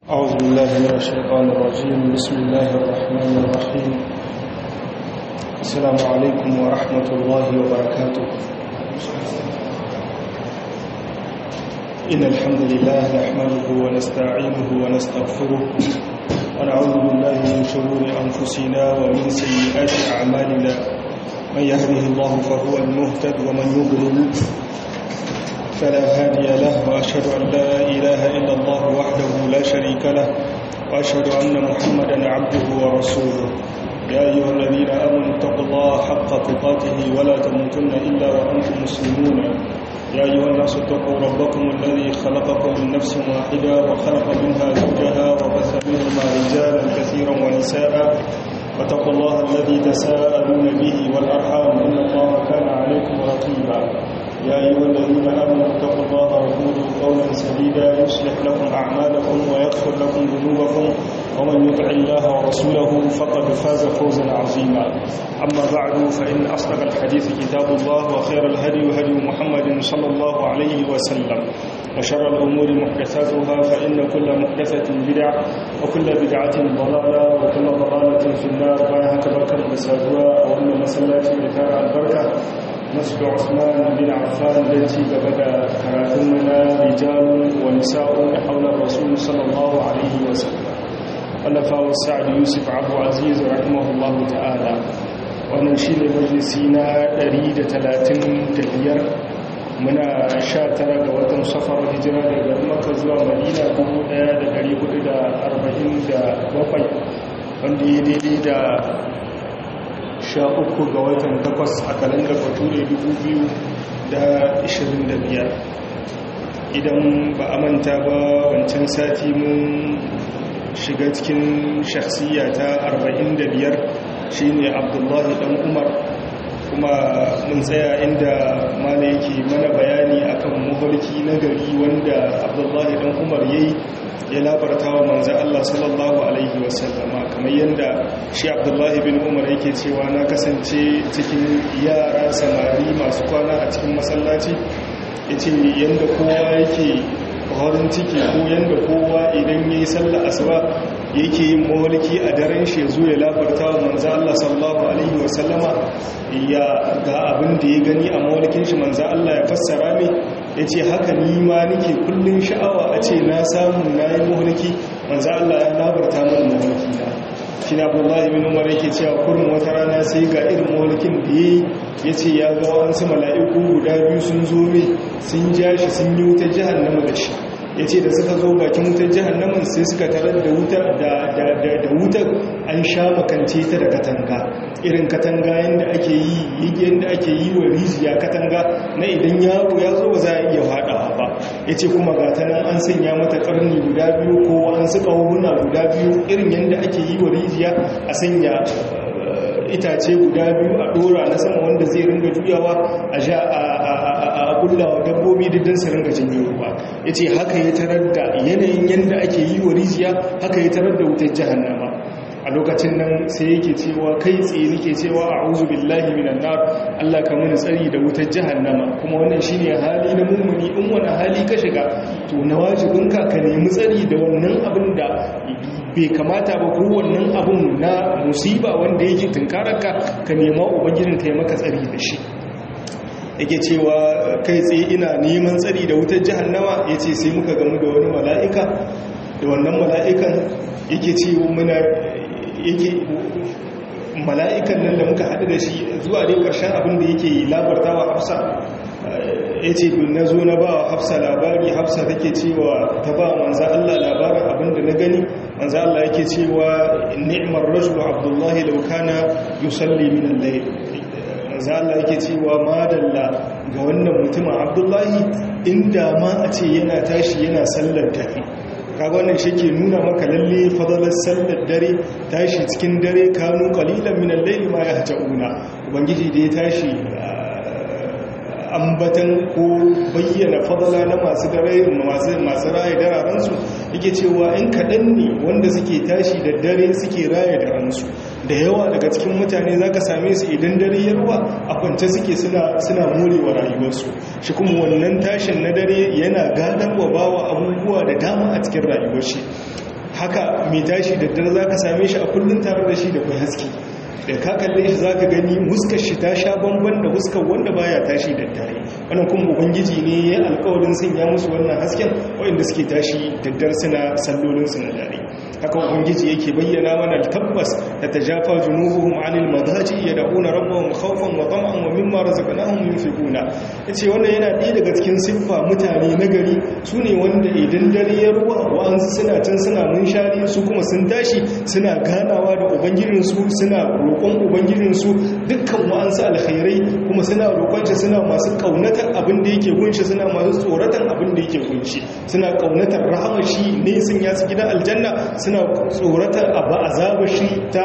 أعوذ بالله من الشيطان الرجيم بسم الله الرحمن الرحيم السلام عليكم ورحمة الله وبركاته إن الحمد لله نحمده ونستعينه ونستغفره ونعوذ بالله من شرور أنفسنا ومن سيئات أعمالنا من يهده الله فهو المهتد ومن يضلل فلا هادي له وأشهد أن لا إله إلا الله وحده لا شريك له وأشهد أن محمدا عبده ورسوله يا أيها الذين آمنوا اتقوا الله حق تقاته ولا تموتن إلا وأنتم مسلمون يا أيها الناس اتقوا ربكم الذي خلقكم من نفس واحدة وخلق منها زوجها وبث منهما رجالا كثيرا ونساء واتقوا الله الذي تساءلون به والأرحام إن الله كان عليكم رقيبا يا أيها الذين آمنوا اتقوا الله وقولوا قولا سديدا يصلح لكم أعمالكم ويغفر لكم ذنوبكم ومن يطع الله ورسوله فقد فاز فوزا عظيما أما بعد فإن أصدق الحديث كتاب الله وخير الهدي هدي محمد صلى الله عليه وسلم وشر الأمور محدثاتها فإن كل محدثة بدعة وكل بدعة ضلالة وكل ضلالة في النار بايها كبركة مساجوا وأن مسلاتي لتارع البركة مسجد عثمان بن عفان التي بدا كراتمنا رجال ونساء حول الرسول صلى الله عليه وسلم ولفا والسعد يوسف عبد عزيز رحمه الله تعالى wannan shi ne majalisi na 135 muna 19 ga watan safar hijira daga maka zuwa madina 1447 wanda ya daidai da sha uku ga watan takwas a kalandar bature dubu biyu da ishirin da biyar idan ba a manta ba wancan sati mun shiga cikin shakhsiya ta arba'in da biyar shine abdullahi dan umar kuma mun tsaya inda mana yake mana bayani akan mafarki na gari wanda abdullahi dan umar yayi ya labarta wa manzo Allah sallallahu alaihi wasallama kamar yadda shi Abdullahi bin Umar yake cewa na kasance cikin yara samari masu kwana a cikin masallaci yace yanda kowa yake horin ciki ko yanda kowa idan yayi sallah asuba yake yin mawalki a daren shi zo ya labarta wa manzo Allah sallallahu alaihi wasallama ya ga abin da ya gani a mawalkin shi manzo Allah ya fassara mai ya ce haka ni ma nake kullum sha'awa a ce na samu na yi mahalki manzo Allah ya labarta mana mahalki na shi na abdullahi bin umar yake cewa kurin wata rana sai ga irin mahalkin da ya ya ce ya ga wasu mala'iku guda biyu sun zo mai sun ja shi sun yi wutar jihannama da shi ya ce da suka zo bakin wutar jihannamin sai suka tarar da wutar da wutar an sha makance ta da katanga irin katanga yadda ake yi yadda ake yi wa rijiya katanga na idan yaro ya zo ba za a iya haɗawa ba ya ce kuma ga ta nan an sanya mata ƙarni guda biyu ko an suka huna guda biyu irin yadda ake yi wa rijiya a sanya itace guda biyu a ɗora na sama wanda zai ringa juyawa a sha a kullawa dabbobi diddan su ringa cinye ruwa ya ce haka ya tarar da yanayin yadda ake yi wa rijiya haka ya tarar da wutar jihannama a lokacin nan sai yake cewa kai tsaye nake cewa a'udhu billahi minan nar Allah ka muni tsari da wutar jahannama kuma wannan shine hali na mummuni in wani hali ka shiga to na wajibinka ka nemi tsari da wannan abin da bai kamata ba ko wannan abin na musiba wanda yake tunkararka ka nema ubangijin ka yi maka tsari da shi yake cewa kai tsaye ina neman tsari da wutar jahannama yace sai muka gamu da wani mala'ika da wannan mala'ikan yake cewa muna yake mala'ikan nan da muka haɗu da shi zuwa dai ƙarshen abin da yake labarta wa hafsa ya ce na zo na ba wa hafsa labari hafsa take cewa ta ba manza Allah labarin abin da na gani manza Allah yake cewa ni'mar rajulu abdullahi laukana yusalli min al-layl manza Allah yake cewa madalla ga wannan mutumin abdullahi inda ma a ce yana tashi yana sallar dare kaga wannan shi ke nuna maka lalle fadalar sallar dare tashi cikin dare kanu qalilan min al-layli ma yahjauna ubangiji da ya tashi ambatan ko bayyana fadala na masu dare masu masu raye dararen su yake cewa in kadan ne wanda suke tashi da dare suke raye daren su da yawa daga cikin mutane zaka same su idan dare yarwa a kwance suke suna suna morewa rayuwarsu shi kuma wannan tashin na dare yana gadarwa bawa abubuwa da dama a cikin rayuwar shi haka mai tashi da dare za ka same shi a kullum tare da shi da kwai haske da ka kalle shi za ka gani huskar shi ta sha bamban da huskar wanda baya tashi da dare wannan kuma ubangiji ne ya alkawarin sanya musu wannan hasken wanda suke tashi da dare suna sallolin su na dare haka ubangiji yake bayyana mana tabbas da tajafa junubuhum anil madaji yad'una rabbahum khawfan wa tam'an wa mimma razaqnahum yunfiquna yace wannan yana ɗaya daga cikin siffa mutane na gari sune wanda idan dare ya ruwa wa'ansu suna can suna munshari su kuma sun tashi suna ganawa da ubangijinsu suna roƙon ubangijinsu dukkan wa'ansu alkhairai kuma suna roƙon shi suna masu ƙaunatar abin da yake gunshi suna masu tsoratan abin da yake gunshi suna ƙaunatar rahama shi ne sun yasu gidan aljanna suna tsoratar abu azaba shi ta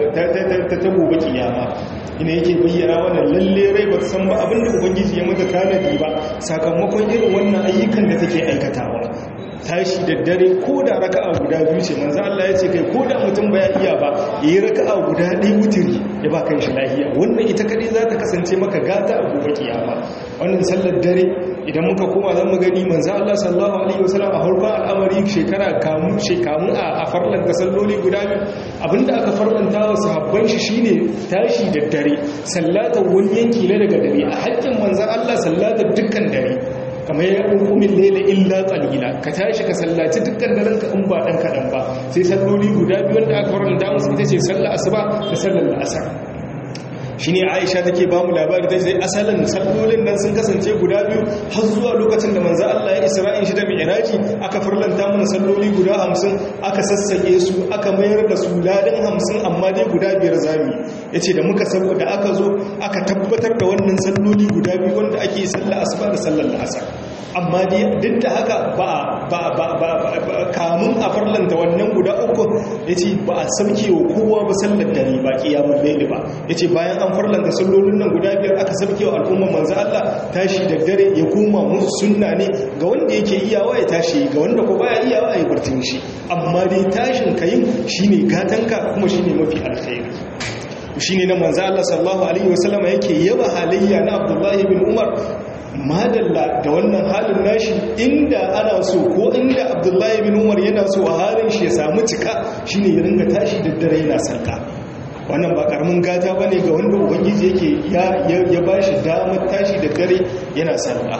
ta gobe kiyama ina yake bayyana wannan lalle rai ba ta san ba abin da ubangiji ya mata tanadi ba sakamakon irin wannan ayyukan da take aikatawa tashi da dare ko da raka'a guda biyu ce manzo Allah ya ce kai ko da mutum baya iya ba yayi raka'a guda ɗaya wutiri ya ba kan shi lafiya wannan ita kadai za ta kasance maka gata a gobe kiyama wannan sallar dare idan muka koma zan mu gani manzo Allah sallallahu alaihi wasallam a harkar al'amari shekara kamu shekamu a farlan da salloli guda biyu abinda aka farlanta wa sahabban shi shine tashi da dare sallata wani yanki na daga dare a haƙƙin manzo Allah sallata dukkan dare kamar ya hukumin laila illa qalila ka tashi ka sallaci dukkan daren ka in ba dan kadan ba sai salloli guda biyu wanda aka faranta musu ita ce sallar asuba da sallar asar shine Aisha take ba mu labari ta ce asalin sallolin nan sun kasance guda biyu har zuwa lokacin da manzo Allah ya Isra'in shi da Mi'raji aka farlanta mana salloli guda 50 aka sassake su aka mayar da su ladan 50 amma dai guda biyar zami yace da muka saboda aka zo aka tabbatar da wannan salloli guda biyu wanda ake sallar asuba da sallar asar amma dai duk da haka ba ba ba ba kamun a farlanta wannan guda uku yace ba a sauke wa kowa ba sallar dare ba kiyamul layl ba yace bayan an farlanta sallolin nan guda biyar aka sauke wa al'umma manzo Allah tashi da dare ya koma musu sunna ne ga wanda yake iyawa ya tashi ga wanda ko baya iyawa ya burtun shi amma dai tashin kayin shine gatanka kuma shine mafi alkhairi shine na manzo Allah sallallahu alaihi wasallama yake yaba halayya na Abdullahi bin Umar madalla da wannan halin nashi inda ana so ko inda abdullahi bin umar yana so a halin shi ya samu cika shine ya ringa tashi da dare yana sarka wannan ba karamin gata ba ne ga wanda ubangiji yake ya ba shi damar tashi da dare yana sarka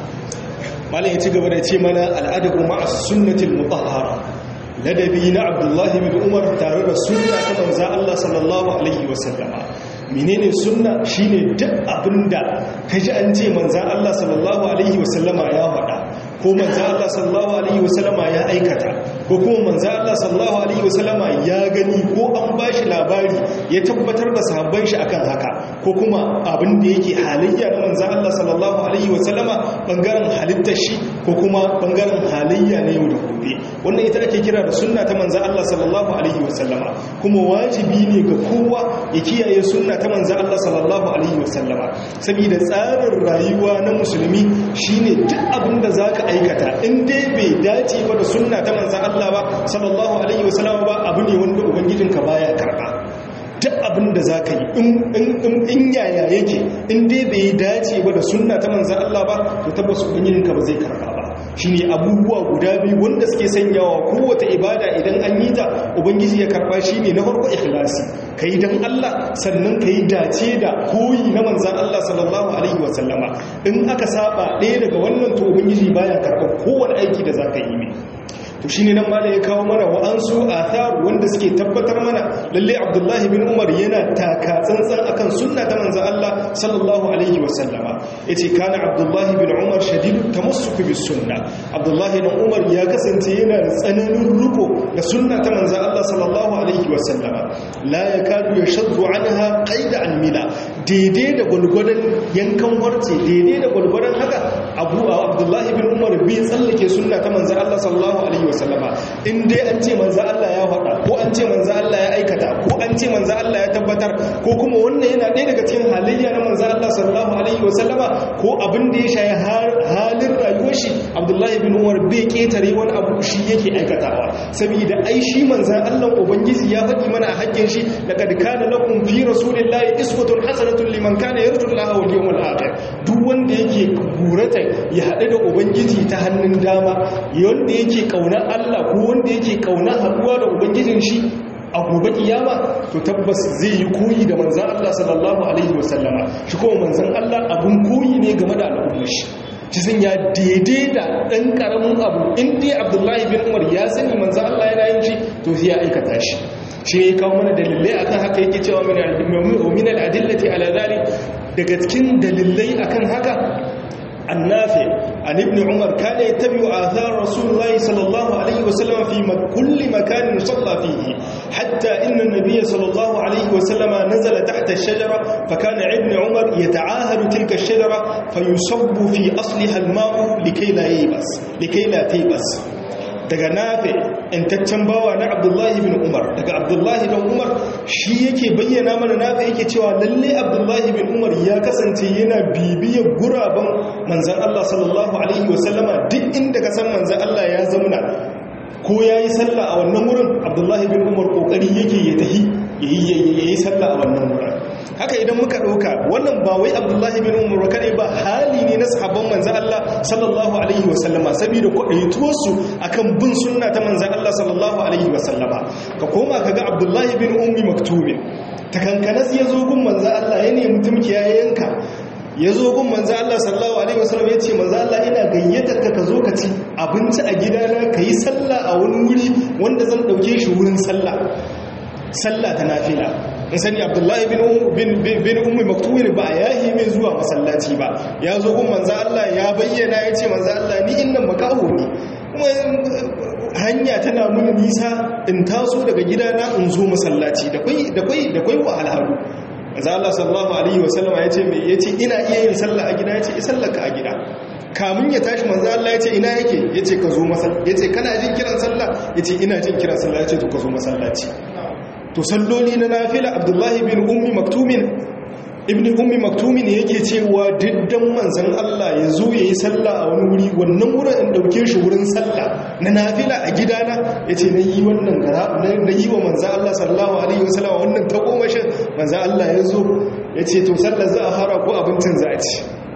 malam ya ci gaba da ce mana al'adabu ma'a sunnatil mutahhara ladabi na abdullahi bin umar tare da sunna ta manza Allah sallallahu alaihi wasallama menene sunna shine duk abinda kaji an ce manzan Allah sallallahu alaihi wasallama ya faɗa ko manzan Allah sallallahu alaihi wasallama ya aikata ko kuma manzan Allah sallallahu alaihi wasallama ya gani ko an bashi labari ya tabbatar da sahabban shi akan haka ko kuma abin da yake halayya na manzan Allah sallallahu alaihi wasallama bangaren halittar shi ko kuma bangaren halayya na yau da gobe wannan ita ake kira da sunna ta manzan Allah sallallahu alaihi wasallama kuma wajibi ne ga kowa ya kiyaye sunna ta manzan Allah sallallahu alaihi wasallama saboda tsarin rayuwa na musulmi shine duk abin da zaka aikata in dai bai dace ba da sunna ta manzan Allah ba sallallahu alaihi wasallama ba abu ne wanda ubangijinka baya karba duk abin da za ka yi in yaya yake in dai bai dace ba da sunna ta manzan Allah ba to tabbas ubangijinka ba zai karba ba shi ne abubuwa guda biyu wanda suke sanyawa kowace ibada idan an yi ta ubangiji ya karba shi ne na farko ikhlasi ka yi don Allah sannan ka yi dace da koyi na manzan Allah sallallahu alaihi wasallama in aka saba ɗaya daga wannan to ubangiji baya karɓar kowane aiki da za ka yi mai to shine nan mala ya kawo mana wa'ansu athar wanda suke tabbatar mana lalle Abdullahi bin Umar yana taka tsantsan akan sunna ta manzon Allah sallallahu alaihi wa sallama yace kana Abdullahi bin Umar shadidu tamassuk bis sunna Abdullahi bin Umar ya kasance yana da tsananin ruko da sunna ta manzon Allah sallallahu alaihi wa sallama la yakadu yashaddu anha qaida an mila daidai da gulgudan yankan warce daidai da gulgudan haka Abu Abdullahi bin Umar bai tsallake sunna ta manzon Allah sallallahu alaihi wasallama in dai an ce manzo Allah ya faɗa ko an ce manzo Allah ya aikata ko an ce manzo Allah ya tabbatar ko kuma wannan yana ɗaya daga cikin halayya na manzo Allah sallallahu alaihi wasallama ko abin da ya shayi halin rayuwar shi abdullahi bin umar bai ketare wani abu shi yake aikatawa saboda ai shi manzan allah ubangiji ya faɗi mana a hakkin shi laqad kana lakum fi rasulillahi iswatun hasanatun liman kana yarju allaha wal yawmal akhir duk wanda yake gurata ya haɗu da ubangiji ta hannun dama wanda yake kauna allah ko wanda yake kauna haɗuwa da ubangijin shi a gobe kiyama to tabbas zai yi koyi da manzan Allah sallallahu alaihi wasallama shi kuma manzan Allah abun koyi ne game da al'ummar shi ci sun ya daidai da ɗan ƙaramin abu inda abdullahi bin umar ya sani manzan Allah yana yin shi to sai ya aikata shi shi ne kawo mana dalilai akan haka yake cewa min al'adillati ala zalik daga cikin dalilai akan haka النافع عن ابن عمر كان يتبع آثار رسول الله صلى الله عليه وسلم في كل مكان صلى فيه حتى إن النبي صلى الله عليه وسلم نزل تحت الشجرة فكان ابن عمر يتعاهد تلك الشجرة فيصب في أصلها الماء لكي لا ييبس لكي لا تيبس daga nafe intaccen bawa na abdullahi bin umar daga abdullahi bin umar shi yake bayyana mana nafe yake cewa lalle abdullahi bin umar ya kasance yana bibiyar guraben manzan allah sallallahu alaihi wasallama duk inda ka san manzan allah ya zauna ko ya yi sallah a wannan wurin abdullahi bin umar kokari yake ya tahi ya yi sallah a wannan wurin haka idan muka ɗauka wannan ba wai abdullahi bin umar kadai ba hali ne na sahabban manzan Allah sallallahu alaihi wasallama saboda kwaɗaituwarsu akan bin sunna ta manzan Allah sallallahu alaihi wasallama ka koma ka ga abdullahi bin ummi maktubi ta kankanas ya zo gun manzan Allah ya nemi tumki ya yanka ya zo gun manzan Allah sallallahu alaihi wasallam ya ce manzan Allah ina gayyatar ka ka zo ka ci abinci a gidana ka yi sallah a wani wuri wanda zan ɗauke shi wurin sallah sallah ta nafila in sani abdullahi bin ummi maktumin ba ya yi mai zuwa masallaci ba ya zo kun manza Allah ya bayyana ya ce manza Allah ni innan makaho ne kuma hanya tana muni nisa in taso daga gidana in zo masallaci da kwai wahalhalu manza Allah sallallahu alaihi wasallama ya ce mai ya ce ina iya yin sallah a gida ya ce isallaka a gida kamun ya tashi manzo Allah ya ce ina yake ya ce ka zo masallaci ya ce kana jin kiran sallah ya ce ina jin kiran sallah ya ce to ka zo masallaci to salloli na nafila abdullahi bin ummi maktumin ibn ummi maktumin yake cewa diddan manzan Allah ya zo ya yi sallah a wani wuri wannan wurin in dauke shi wurin sallah na nafila a gidana ya ce na yi wannan gara na yi wa manzan Allah sallallahu alaihi wasallam wannan ta komashin manzan Allah ya zo ya ce to sallar za a fara ko abincin za a ci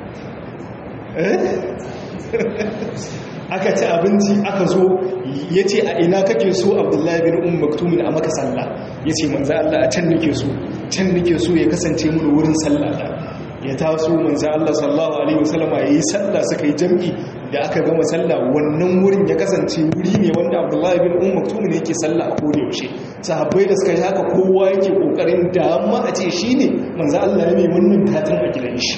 aka ci abinci aka zo ya ce a ina kake so abdullahi bin um maktumin a maka sallah ya ce manza Allah a can nake so can nake so ya kasance mun wurin sallah da ya taso manza Allah sallallahu alaihi wasallama ya yi sallah suka yi jam'i da aka gama sallah wannan wurin ya kasance wuri ne wanda abdullahi bin um maktumin yake sallah a koda yaushe sahabbai da suka yi haka kowa yake kokarin da amma a ce shine manza Allah ya mai wannan tatin a gidan shi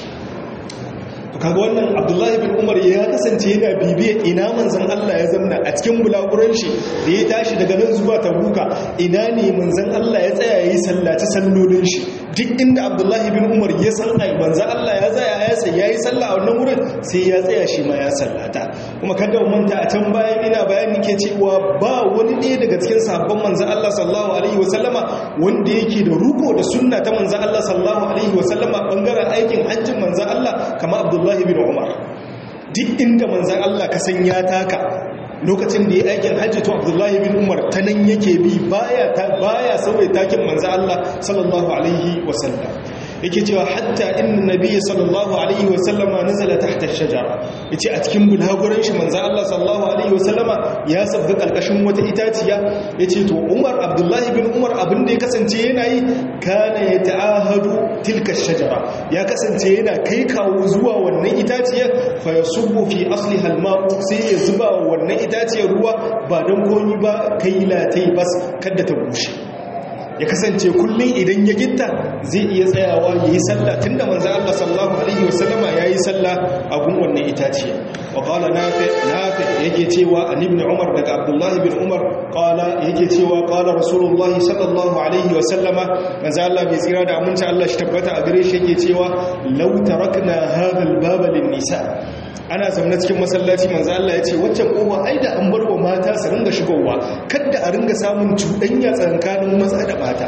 kaga wannan abdullahi bin umar ya kasance yana bibiya ina manzan Allah ya zamna a cikin bulaguran shi da ya tashi daga nan zuwa tabuka ina ne manzan Allah ya tsaya ya yi sallaci sallolin shi duk inda abdullahi bin umar ya san ai manzan Allah ya tsaya ya sai ya yi sallah a wannan wurin sai ya tsaya shi ma ya sallata kuma kada mu manta a can bayan ina bayani ke cewa ba wani ɗaya daga cikin sahabban manzan Allah sallallahu alaihi wasallama wanda yake da ruko da sunna ta manzan Allah sallallahu alaihi wasallama bangaren aikin hajjin manzan Allah kamar abdullahi Abdullahi bin Umar duk inda manzan Allah ka san ya taka lokacin da ya aikin hajji to Abdullahi bin Umar ta nan yake bi baya baya sauye takin manzan Allah sallallahu alaihi wasallam yake cewa hatta inna nabiyyi sallallahu alaihi wasallama nazala tahta ash-shajara yace a cikin bulhaguran shi manzan Allah sallallahu alaihi wasallama ya sabga kalkashin wata itaciya yace to Umar Abdullahi bin Umar abin da ya kasance yana yi kana yata'ahadu tilka ash-shajara ya kasance yana kai kawo zuwa wannan itaciyar fa yasubbu fi asliha al-ma'u sai ya zuba wannan itaciyar ruwa ba dan koyi ba kai latai bas kada ta bushe ya kasance kullum idan ya gitta zai iya tsayawa ya yi sallah tun da manzan Allah sallallahu Alaihi wasallama ya yi sallah a gun wannan itaciya wa kala nafi yake cewa a ibn umar daga abdullahi bin umar kala yake cewa kala rasulullahi sallallahu Alaihi wasallama manzan Allah bai tsira da aminci Allah shi tabbata a gare shi yake cewa lau tarakna hadal babalin nisa ana zaune cikin masallaci manzo Allah ya ce waccan kowa ai da an bar wa mata su ringa shigowa kada a ringa samun cuɗanya tsakanin maza da mata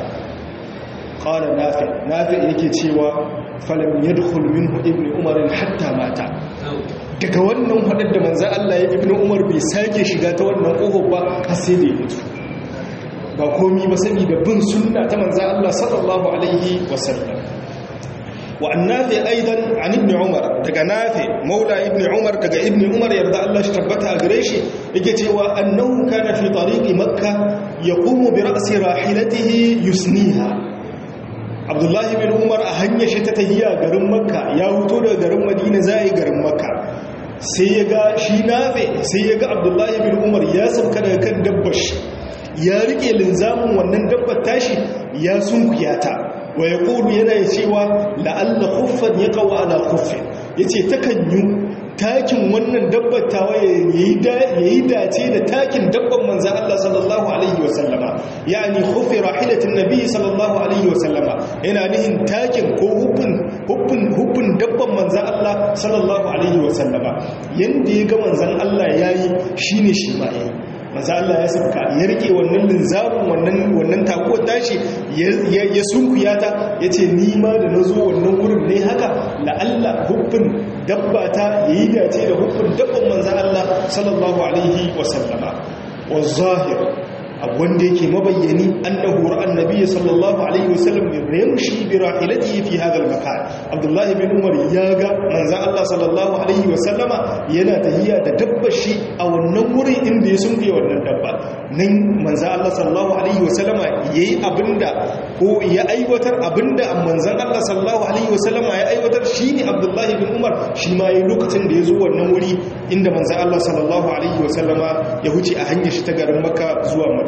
qala nafi nafi yake cewa falam yadkhul minhu ibnu umar hatta mata daga wannan hadar da manzan Allah ya ibn Umar bai sake shiga ta wannan kofar ba har sai da ya mutu ba komi ba saboda bin sunna ta manzan Allah sallallahu alaihi wasallam wa annafi aidan an ibn umar daga nafi maula ibn umar daga ibn umar yarda Allah shi tabbata a gare shi yake cewa annahu kana fi tariqi makka yaqumu bi ra'si rahilatihi yusniha abdullahi bin umar a hanyar shi ta tahiya garin makka ya huto daga garin madina zai garin makka sai ya ga shi nafi sai ya ga abdullahi bin umar ya sauka daga kan dabbar shi ya rike linzamin wannan dabbar tashi ya sunkuyata wa ya ƙoru yana cewa la'alla kuffan ya kawo ala kuffin ya ce takan yi takin wannan dabbatawa ya yi dace da takin dabban manzan Allah sallallahu Alaihi wasallama ya ni huffi rahilatin nabi sallallahu Alaihi wasallama yana nihin takin ko huffin dabban manzan Allah sallallahu Alaihi wasallama yadda ya ga manzan Allah ya yi shi ne shi ma ya yi maza Allah ya sauka ya rike wannan linzamin wannan wannan takuwar tashi ya sunkuya ta ya ce nima da na zo wannan wurin ne haka la'alla huffin dabba ta ya yi dace da huffin dabban manza Allah sallallahu alaihi wasallama wa zahir wanda yake mabayyani annahu ra'an nabiy sallallahu alaihi wasallam yamshi bi rahilatihi fi hadha al-makan abdullahi bin umar ya ga manzon Allah sallallahu alaihi wasallama yana tahiya da dabbar shi a wannan wurin inda ya sunke wannan dabba nan manzon Allah sallallahu alaihi wasallama yayi abinda ko ya aiwatar abinda manzon Allah sallallahu alaihi wasallama ya aiwatar shine abdullahi bin umar shi ma yayi lokacin da ya zo wannan wuri inda manzon Allah sallallahu alaihi wasallama ya huce a hanyar shi ta garin Makka zuwa Madina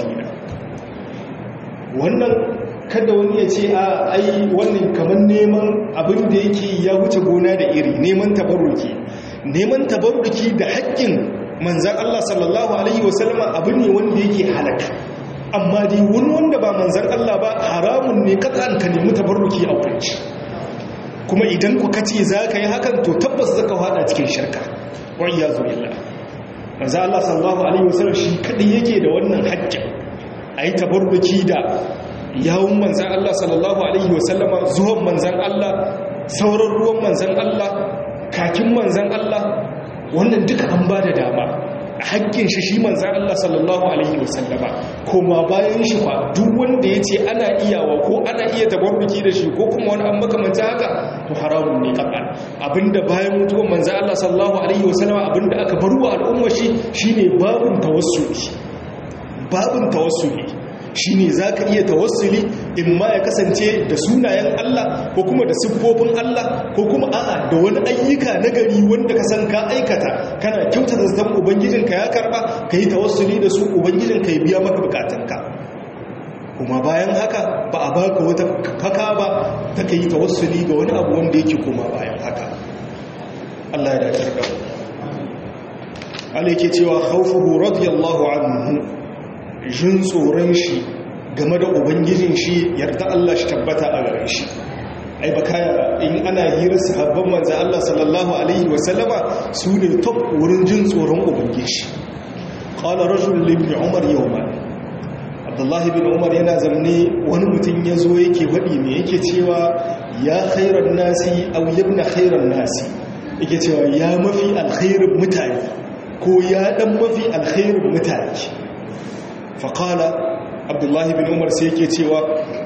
wannan kada wani ya ce a ai wannan kamar neman abin da yake ya wuce gona da iri neman tabarruki neman tabarruki da haƙƙin manzan Allah sallallahu alaihi wasallama abu ne wanda yake halaka amma dai wani wanda ba manzan Allah ba haramun ne katsan ka nemi tabarruki a wurin kuma idan ku kace za ka yi hakan to tabbas zaka hada cikin shirka wa iyazu billah manzan Allah sallallahu alaihi wasallam shi kadai yake da wannan haƙƙin a yi tabarruki da yawun manzan Allah sallallahu Alaihi wasallama zuwan manzan Allah sauran ruwan manzan Allah kakin manzan Allah wannan duka an ba da dama a hakkin shi shi manzan Allah sallallahu Alaihi wasallama koma bayan shi kwa duk wanda ya ce ana iyawa ko ana iya tabarruki da shi ko kuma wani an makamanta haka to haramun ne kaɓa abinda bayan mutuwan manzan Allah sallallahu Alaihi wasallama abinda aka barwa al'umma shi shine babun tawassuli babin tawassuli shine zaka iya tawassuli in ma ya kasance da sunayen Allah ko kuma da siffofin Allah ko kuma a'a da wani ayyuka na gari wanda ka san ka aikata kana kyautata zan ubangijinka ya karba kai tawassuli da su ubangijinka ya biya maka bukatunka kuma bayan haka ba a baka wata faka ba ta kai tawassuli ga wani abu wanda yake kuma bayan haka Allah ya dace da Allah yake cewa khawfuhu radiyallahu anhu jin tsoron shi game da ubangijin shi yarda Allah shi tabbata a gare shi ai baka in ana hirar sahabban manzo Allah sallallahu alaihi wasallama su ne top wurin jin tsoron ubangiji qala rajul ibn umar yawman abdullah ibn umar yana zamne wani mutum yazo yake wadi me yake cewa ya khairan nasi aw ibn khairan nasi yake cewa ya mafi alkhairin mutane ko ya dan mafi alkhairin mutane faƙala abdullahi bin umar sai yake cewa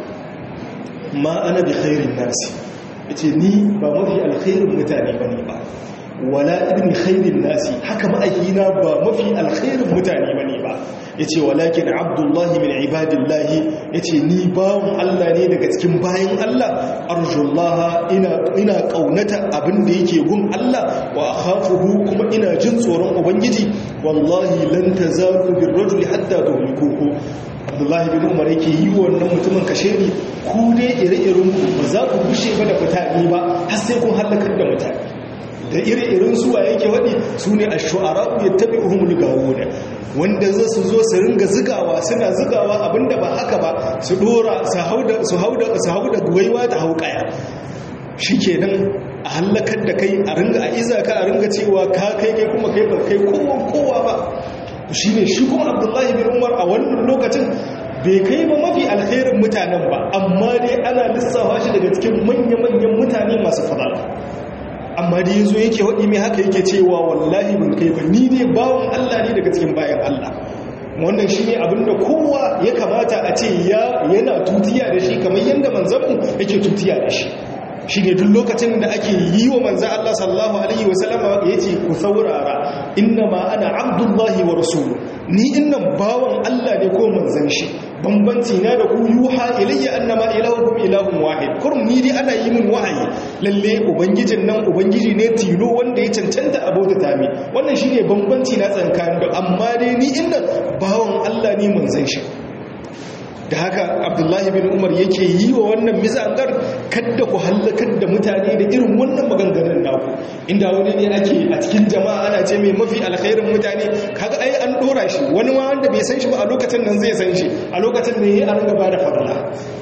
ma ana bi khairin nasi ya ce ni ba mafi alkhairin mutane ba ne ba wala ibn khairin nasi haka ma'aikina ba mafi alkhairin mutane ba ne ba ya ce walakin abdullahi min ibadillahi ya ce ni bawon Allah ne daga cikin bayan Allah arjullaha ina ƙaunata abin da yake gun Allah wa akhafuhu kuma ina jin tsoron ubangiji wallahi lan tazalu bir rajuli hatta tuhlikuhu abdullahi bin umar yake yi wannan mutumin kasheri ku dai ire-iren ku ba za ku bushe ba da mutane ba har sai kun halakar da mutane da ire-iren suwa yake waɗi su ne a shu'ara ya tabi uhumul gawuna wanda za su zo su ringa zigawa suna zigawa abinda ba haka ba su dora su hau da guwaiwa da hau kaya shi kenan a hallakar da kai a ringa a iza ka a ringa cewa ka kai kai kuma kai ba kai kowa kowa ba shi ne shi kuma abdullahi bin umar a wannan lokacin bai kai ba mafi alkhairin mutanen ba amma dai ana lissafa shi daga cikin manya-manyan mutane masu fadala amma da yazo yake wadi mai haka yake cewa wallahi ban kai ba ni dai bawon Allah ne daga cikin bayan Allah wannan shine abinda kowa ya kamata a ce ya yana tutiya da shi kamar yanda manzanmu yake tutiya da shi shi ne duk lokacin da ake yi wa manzan Allah sallallahu Alaihi wasallama ya ce ku saurara inna ma ana abdullahi wa rasulu ni innan bawan Allah ne ko manzan shi bambanci na da ku yuha ilayya annama ilahukum ilahun wahid kurum ni dai ana yi min wahayi lalle ubangijin nan ubangiji ne tilo wanda ya cancanta abota tami wannan shine bambanci na tsankanin da amma dai ni innan bawan Allah ne manzan shi da haka abdullahi bin umar yake yi wa wannan mizangar kadda ku hallakar da mutane da irin wannan maganganun naku inda wani ne ake a cikin jama'a ana ce mai mafi alkhairin mutane kaga ai an dora shi wani ma wanda bai san shi ba a lokacin nan zai san shi a lokacin ne ya an gaba da fadala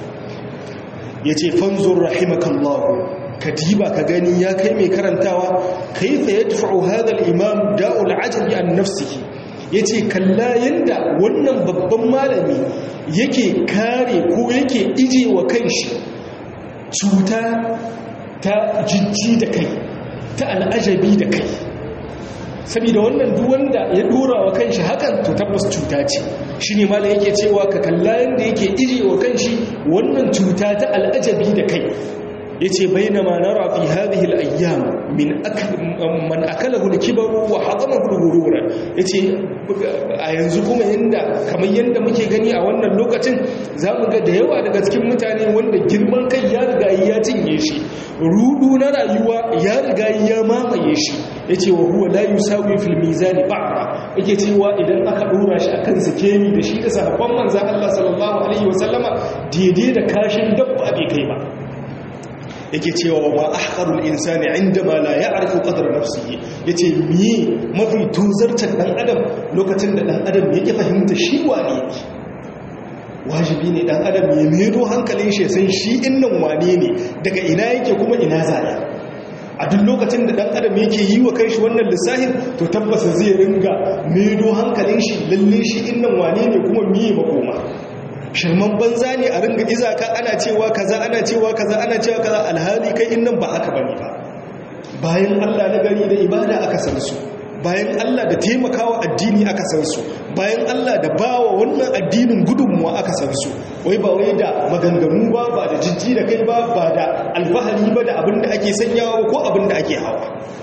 yace fanzur rahimakallahu kadiba ka gani ya kai mai karantawa kaifa yadfa'u hadha al-imam da'ul ajabi an nafsihi ya ce kalla yadda wannan babban malami yake kare ko yake ije wa kanshi cuta ta jijji da kai ta al'ajabi da kai saboda wannan duwanda ya dora wa kanshi hakan to tabbas cuta ce shi ne malam yake cewa ka kalla yadda yake ije wa kanshi wannan cuta ta al'ajabi da kai yace bainama nara fi hadhihi al-ayyam min akl man akalahu al-kibar wa hadamahu al-ghurur yace a yanzu kuma yanda kamar yanda muke gani a wannan lokacin zamu ga da yawa daga cikin mutane wanda girman kai ya riga ya cinye shi rudu na rayuwa ya riga ya mamaye shi yace wa huwa la yusawi fil mizan ba'ra yake cewa idan aka dora shi akan sikemi da shi da sahabban manzon Allah sallallahu alaihi wasallama daidai da kashin dabba bai kai ba yake cewa wa ahqarul insani indama la ya'rifu qadra nafsihi yace miye mafi tuzartar dan adam lokacin da dan adam yake fahimta shi wane yake wajibi ne dan adam ya medo hankalin shi san shi innan wane ne daga ina yake kuma ina zaya a duk lokacin da dan adam yake yi wa kanshi wannan lissafin to tabbas zai ringa medo hankalin shi lalle shi innan wane ne kuma miye makoma shirman banza ne a ringa izaka ana cewa kaza ana cewa kaza ana cewa kaza alhali kai innan ba haka bane ba bayan Allah na gari da ibada aka san su bayan Allah da taimakawa addini aka san su bayan Allah da bawa wannan addinin gudunmuwa aka san su wai ba wai da maganganu ba ba da jijji da kai ba ba da alfahari ba da abin da ake sanyawa ko abin da ake hawa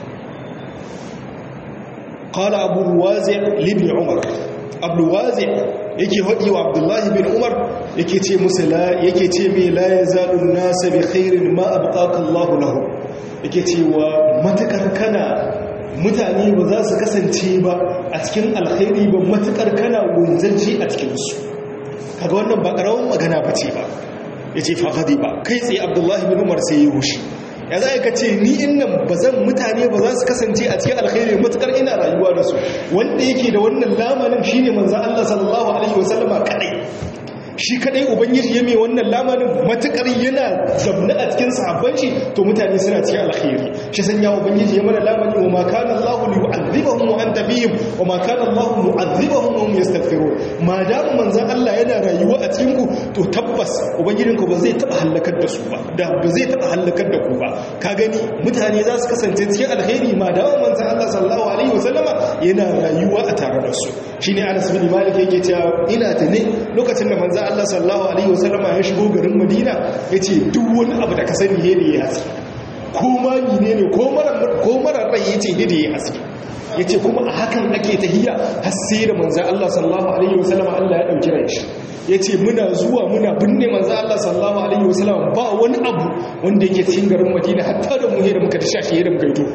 qala abu ruwazi libni umar abu wazi yake haɗi wa abdullahi bin umar yake ce musu yake ce mai laye zaɗin nasa bi khairin ma abuƙaƙa allahu lahu yake ce wa matuƙar kana mutane ba za su kasance ba a cikin alkhairi ba matuƙar kana gunzanci a cikinsu kaga wannan ba ƙaramin magana ba ce ba ya ce faɗaɗi ba kai tsaye abdullahi bin umar sai ya wushi ya za ka ce ni innan ba zan mutane ba za su kasance a cikin alkhairi matukar ina rayuwa da su wanda yake da wannan lamanin shine manzo Allah sallallahu alaihi wasallama kadai shi kadai ubangiji ya mai wannan lamarin matukar yana zamna a cikin sahabban shi to mutane suna cikin alkhairi shi sanya ubangiji ya mana lamari wa ma kana Allah li yu'adhibahum wa anta fihim wa ma kana Allah mu'adhibahum wa hum yastaghfirun ma da manzon Allah yana rayuwa a cikin ku to tabbas ubangijinku ba zai taba halakar da su ba da ba zai taba halakar da ku ba ka gani mutane za su kasance cikin alkhairi ma da manzon Allah sallallahu alaihi wasallama yana rayuwa a tare da su shine Anas bin Malik yake cewa ina tane lokacin da manzon Allah sallallahu alaihi wasallama ya shigo garin Madina yace duk wani abu da ka sani ne da ya haske ko ma ne ne ko mara ko mara rai yace ne da ya haske yace kuma a hakan ake tahiyya har sai da manzon Allah sallallahu alaihi wasallama Allah ya dauki ran shi yace muna zuwa muna binne manzon Allah sallallahu alaihi wasallama ba wani abu wanda yake cikin garin Madina hatta da mu da muka tashi shi da muka yi to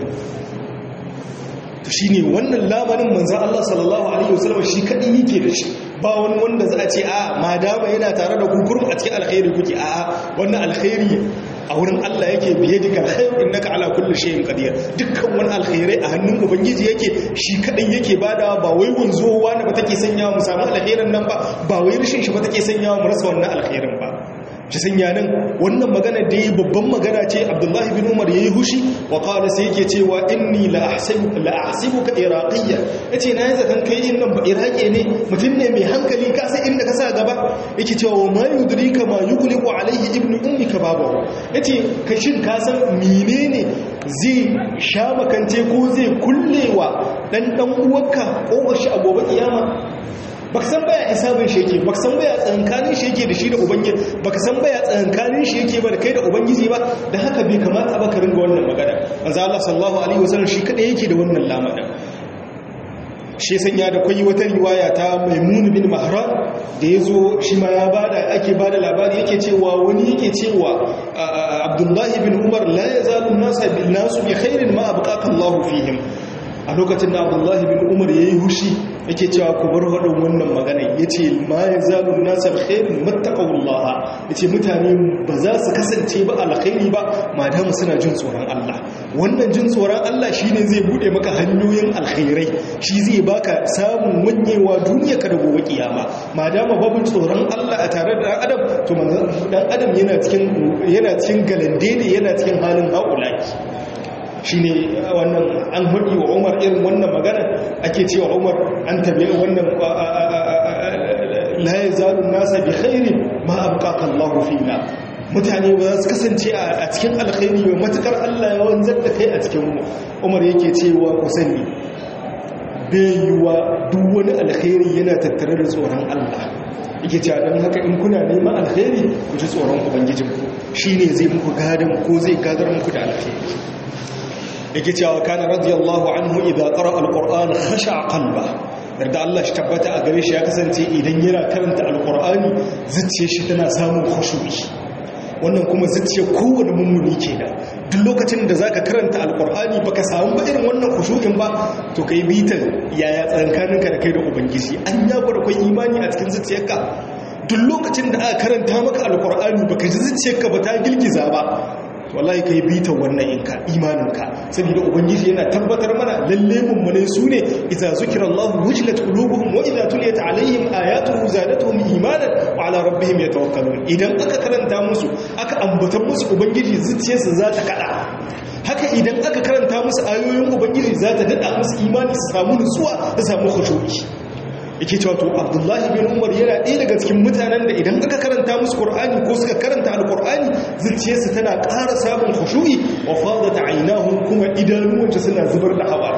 shi ne wannan lamarin manzan Allah sallallahu Alaihi wasallam shi kaɗi yake da shi ba wani wanda za a ce a ma dama yana tare da kukurum a cikin alkhairi kuke a wannan alkhairi a wurin Allah yake biye daga alkhairu innaka ala kulli shay'in qadir dukkan wani alkhairai a hannun ubangiji yake shi kadai yake bada ba wai wanzuwa ne ba take sanyawa mu samu alkhairin nan ba ba wai rishin shi ba take sanyawa mu rasa wannan alkhairin ba shi sanya nan wannan magana da yi babban magana ce abdullahi bin umar ya yi hushi wa kawai sai yake cewa inni la'asibu ka iraqiyya ya ce na yi zaton kai in nan ba iraqi ne mutum ne mai hankali ka sai inda ka sa gaba yake cewa wa ma yudri ka ma yughliqu alaihi ibnu ummi ka babahu yace ka shin ka san menene zai sha makance ko zai kullewa dan dan uwarka ko shi a gobe kiyama baka san baya hisabin shi yake baka san baya tsankanin shi yake da shi da ubangiji baka san baya tsankanin shi yake ba da kai da ubangiji ba da haka bai kamata ba ka ringa wannan magana manzo Allah sallallahu alaihi wasallam shi kada yake da wannan lamarin shi sanya da kwai wata riwaya ta maimun bin mahran da ya zo shi ma ya bada ake bada labari yake cewa wani yake cewa abdullahi bin umar la yazalu nasa bil nasu bi khairin ma abqaka Allah fihim a lokacin da abdullahi bin umar yayi hushi yake cewa ku bar hadin wannan magana yace ma yazalu nasa bi khairin mattaqullah yace mutane ba za su kasance ba alkhairi ba madama suna jin tsoron Allah wannan jin tsoron Allah shine zai bude maka hanyoyin alkhairai shi zai baka samun wanyewa duniya ka da gobe kiyama madama babu tsoron Allah a tare da adam to dan adam yana cikin yana cikin galande ne yana cikin halin haulaki shine wannan an hudi wa Umar irin wannan magana ake cewa Umar an tabi wannan la yazalu nasa bi khairin ma abqaka Allah fina mutane ba za su kasance a cikin alkhairi ba matukar Allah ya wanzar da kai a cikin mu Umar yake cewa ku sani bayuwa duk wani alkhairi yana tattare da tsoron Allah yake cewa dan haka in kuna neman alkhairi ku ji tsoron ubangijinku shine zai muku gadan ko zai gadar muku da alkhairi yake cewa kana radiyallahu anhu idza qara alquran khasha qalba yarda Allah shi tabbata a gare shi ya kasance idan yana karanta alqurani zuciyar shi tana samun khushu'i wannan kuma zuciyar kowane mummuni kenan duk lokacin da zaka karanta alqurani baka samu ba irin wannan khushu'in ba to kai bitan yaya tsankaninka da kai da ubangiji an ya gwada kai imani a cikin zuciyarka duk lokacin da aka karanta maka alqurani baka ji zuciyarka ba ta girgiza ba wallahi kai bita wannan inka imaninka saboda ubangiji yana tabbatar mana lalle mummune su ne idza zikrallahu wajilat qulubuhum wa idza tuliyat alaihim ayatuhu zadatuhum imanan wa ala rabbihim yatawakkalun idan aka karanta musu aka ambata musu ubangiji zuciyarsu za ta kada haka idan aka karanta musu ayoyin ubangiji za ta dada musu imani su samu nutsuwa su samu khushu'i yake cewa to abdullahi bin umar yana ɗaya daga cikin mutanen da idan aka karanta musu qur'ani ko suka karanta alqur'ani zuciyarsu tana ƙara samun khushu'i wa fadat aynahum kuma idanuwanta suna zubar da hawa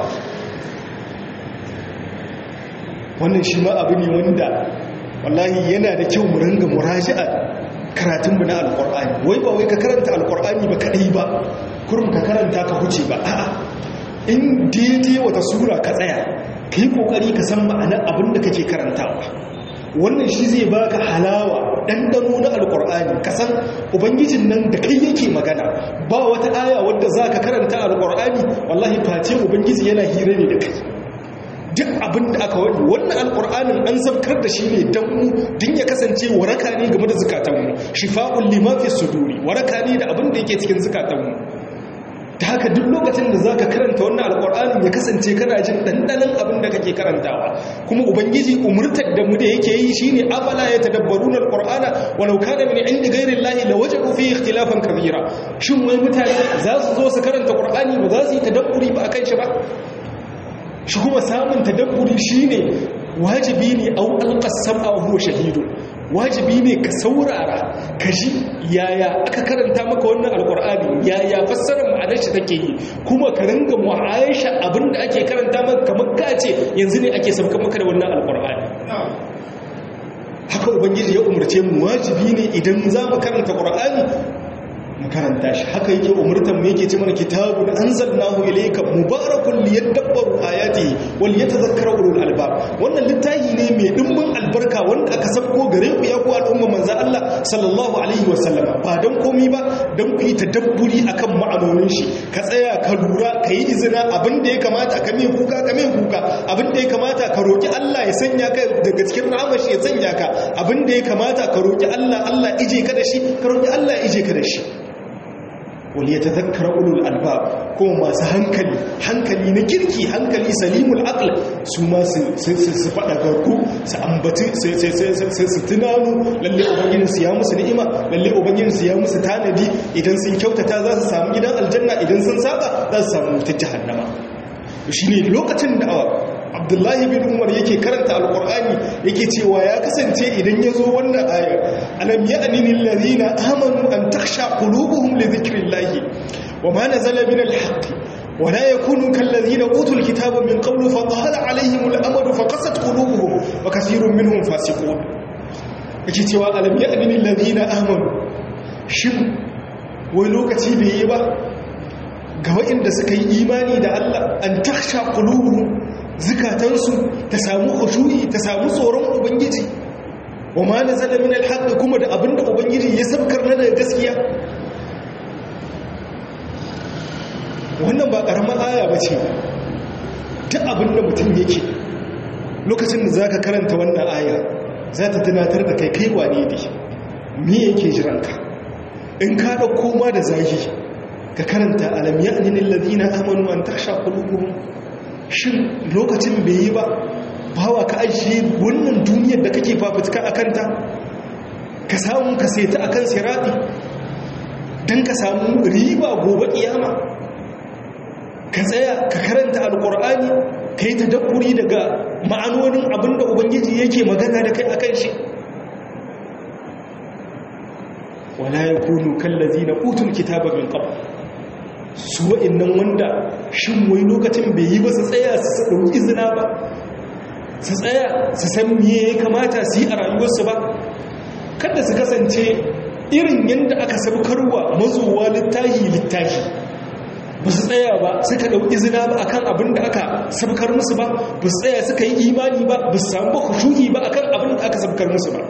wannan shi ma abu ne wanda wallahi yana da kyau mu ringa muraji'a karatun mu na alqur'ani wai ba wai ka karanta alqur'ani ba kadai ba kurum ka karanta ka huce ba a'a in daidai wata sura ka tsaya ka yi ƙoƙari ka san ma'anar abin da kake karantawa wannan shi zai baka halawa ɗanɗano na alƙur'ani ka san ubangijin nan da kai yake magana ba wata aya wadda za ka karanta alƙur'ani wallahi face ubangiji yana hira ne da kai duk abin da aka wani wannan alƙur'anin an zabkar da shi ne don mu din ya kasance waraka ne game da zukatanmu shifa'un lima fi suduri waraka ne da abin da yake cikin zukatanmu ta haka duk lokacin da zaka karanta wannan alƙur'anin ya kasance kana jin dandanan abin da kake karantawa kuma ubangiji umurtar da mu da yake yi shine afala ya tadabbaruna alqur'ana walau kana min indi ghairi llahi lawajadu fi ikhtilafan kabira shin wai mutane za su zo su karanta qur'ani ba za su yi tadabburi ba akan shi ba shi kuma samun tadabburi shine wajibi ne au alqasam aw huwa shahidun wajibi ne ka saurara ka ji yaya aka karanta maka wannan alkur'ani yaya fassarar ma'anar shi take yi kuma ka ringa mu'aisha abinda ake karanta maka kamar ka ce yanzu ne ake sauka maka da wannan alkur'ani haka ubangiji ya umarce mu wajibi ne idan za mu karanta qur'ani mu karanta shi haka yake umurtan mu yake ce mana kitabun anzalnahu ilayka mubarakun liyadabbaru ayatihi wal yatadhakkara ulul albab wannan littafi ne mai dimbin albarka wanda aka sabko gare ku ya ku al'umma manzo Allah sallallahu alaihi wasallam ba dan komi ba dan ku yi tadabburi akan ma'anonin shi ka tsaya ka lura ka yi izina abin da ya kamata ka mai kuka ka mai kuka abin da ya kamata ka roki Allah ya sanya ka daga cikin rahmar shi ya sanya ka abin da ya kamata ka roki Allah Allah ije ka da shi ka roki Allah ije ka da shi wani ya tazakkara ulul albab kuma masu hankali hankali na kirki hankali salimul aql su ma su faɗa garku su ambaci su tunanu lalle ubangijin su ya musu ni'ima lalle ubangijin su ya musu tanadi idan sun kyautata za su samu gidan aljanna idan sun saba za su samu wutar jahannama shine lokacin da abdullahi bin umar yake karanta alkur'ani yake cewa ya kasance idan ya zo wannan ayar alam ya'nini allazina amanu an takhsha qulubuhum li dhikrillahi wa ma nazala min alhaqq wa la yakunu kallazina utul kitaba min qablu fa tahala alaihim alamadu fa qasat qulubuhum wa kathirun minhum fasiqun yake cewa alam ya'nini allazina amanu shin wai lokaci bai yi ba ga waɗanda suka yi imani da Allah an takhsha qulubuhum zikatansu ta samu khushu'i ta samu tsoron ubangiji wa ma nazala min alhaq kuma da abinda ubangiji ya sabkar na daga gaskiya wannan ba karamar aya bace duk abinda mutum yake lokacin da zaka karanta wannan aya za ta tunatar da kai kai wane ne me yake jiranka in ka dauko ma da zagi ka karanta alam ya'nil ladina amanu an takhsha qulubuhum shin lokacin bai yi ba bawa ka ajiye wannan duniyar da kake fafutuka a kanta ka samu ka seta a kan siraɗi don ka samu riba gobe ƙiyama ka tsaya ka karanta alƙur'ani ka yi ta dabburi daga ma'anonin abinda ubangiji yake magana da kai a kan shi wala ya kunu kallazi na utun kitaba min qabl su wa'innan wanda shin wai lokacin bai yi ba su tsaya su ɗauki izina ba su tsaya su san miye ya kamata su yi a rayuwarsu ba kada su kasance irin yadda aka sabkarwa mazuwa littahi littahi ba su tsaya ba suka ɗauki izina ba akan abin da aka sabkar musu ba ba su tsaya suka yi imani ba ba su samu ba kushuhi ba akan abin da aka sabkar musu ba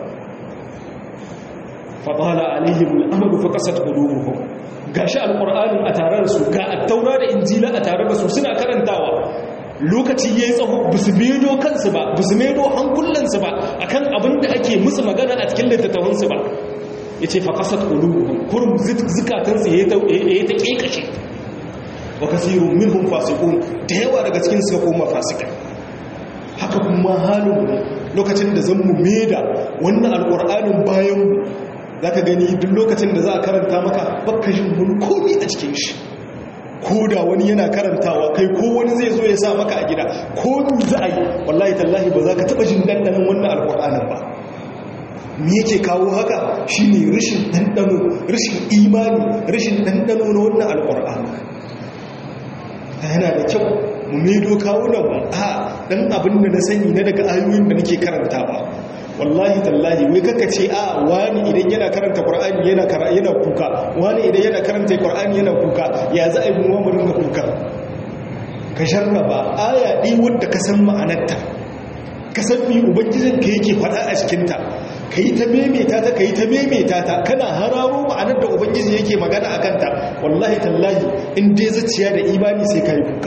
faɗala alaihim al'amalu fa kasat qulubuhum gashi alqur'anin a tare da su ga attaura da injila a tare da su suna karantawa lokaci yayi tsaho bisu medo kansu ba bisu medo hankulansu ba akan abin da ake musu magana a cikin littattafan su ba yace fa qasat qulubuhum kurum zikatan su yayi ta yayi ta kekashe wa kasirun minhum fasiqun da yawa daga cikin su koma fasikai haka kuma halin lokacin da zan mu meda wannan alqur'anin bayan za ka gani duk lokacin da za a karanta maka baka jin wani komi a cikin shi ko da wani yana karantawa kai ko wani zai zo ya sa maka a gida ko ni za a yi wallahi tallahi ba za ka taɓa jin ɗanɗanin wannan alƙur'anin ba me yake kawo haka shine rashin ɗanɗano rashin imani rashin ɗanɗano na wannan alƙur'ani yana da kyau mu medo kawunan a ɗan abin da na sani na daga ayoyin da nake karantawa wallahi tallahi wai kaka ce a wani idan yana karanta qur'ani yana yana kuka wani idan yana karanta qur'ani yana kuka ya za a yi mu mu ringa kuka ka sharraba aya ɗi wanda ka san ma'anarta ka san mi ubangijin ka yake faɗa a cikin ta kai ta memeta ta kai ta memeta ta kana hararo ma'anar da ubangiji yake magana akan ta wallahi tallahi in dai zuciya da imani sai kai kuka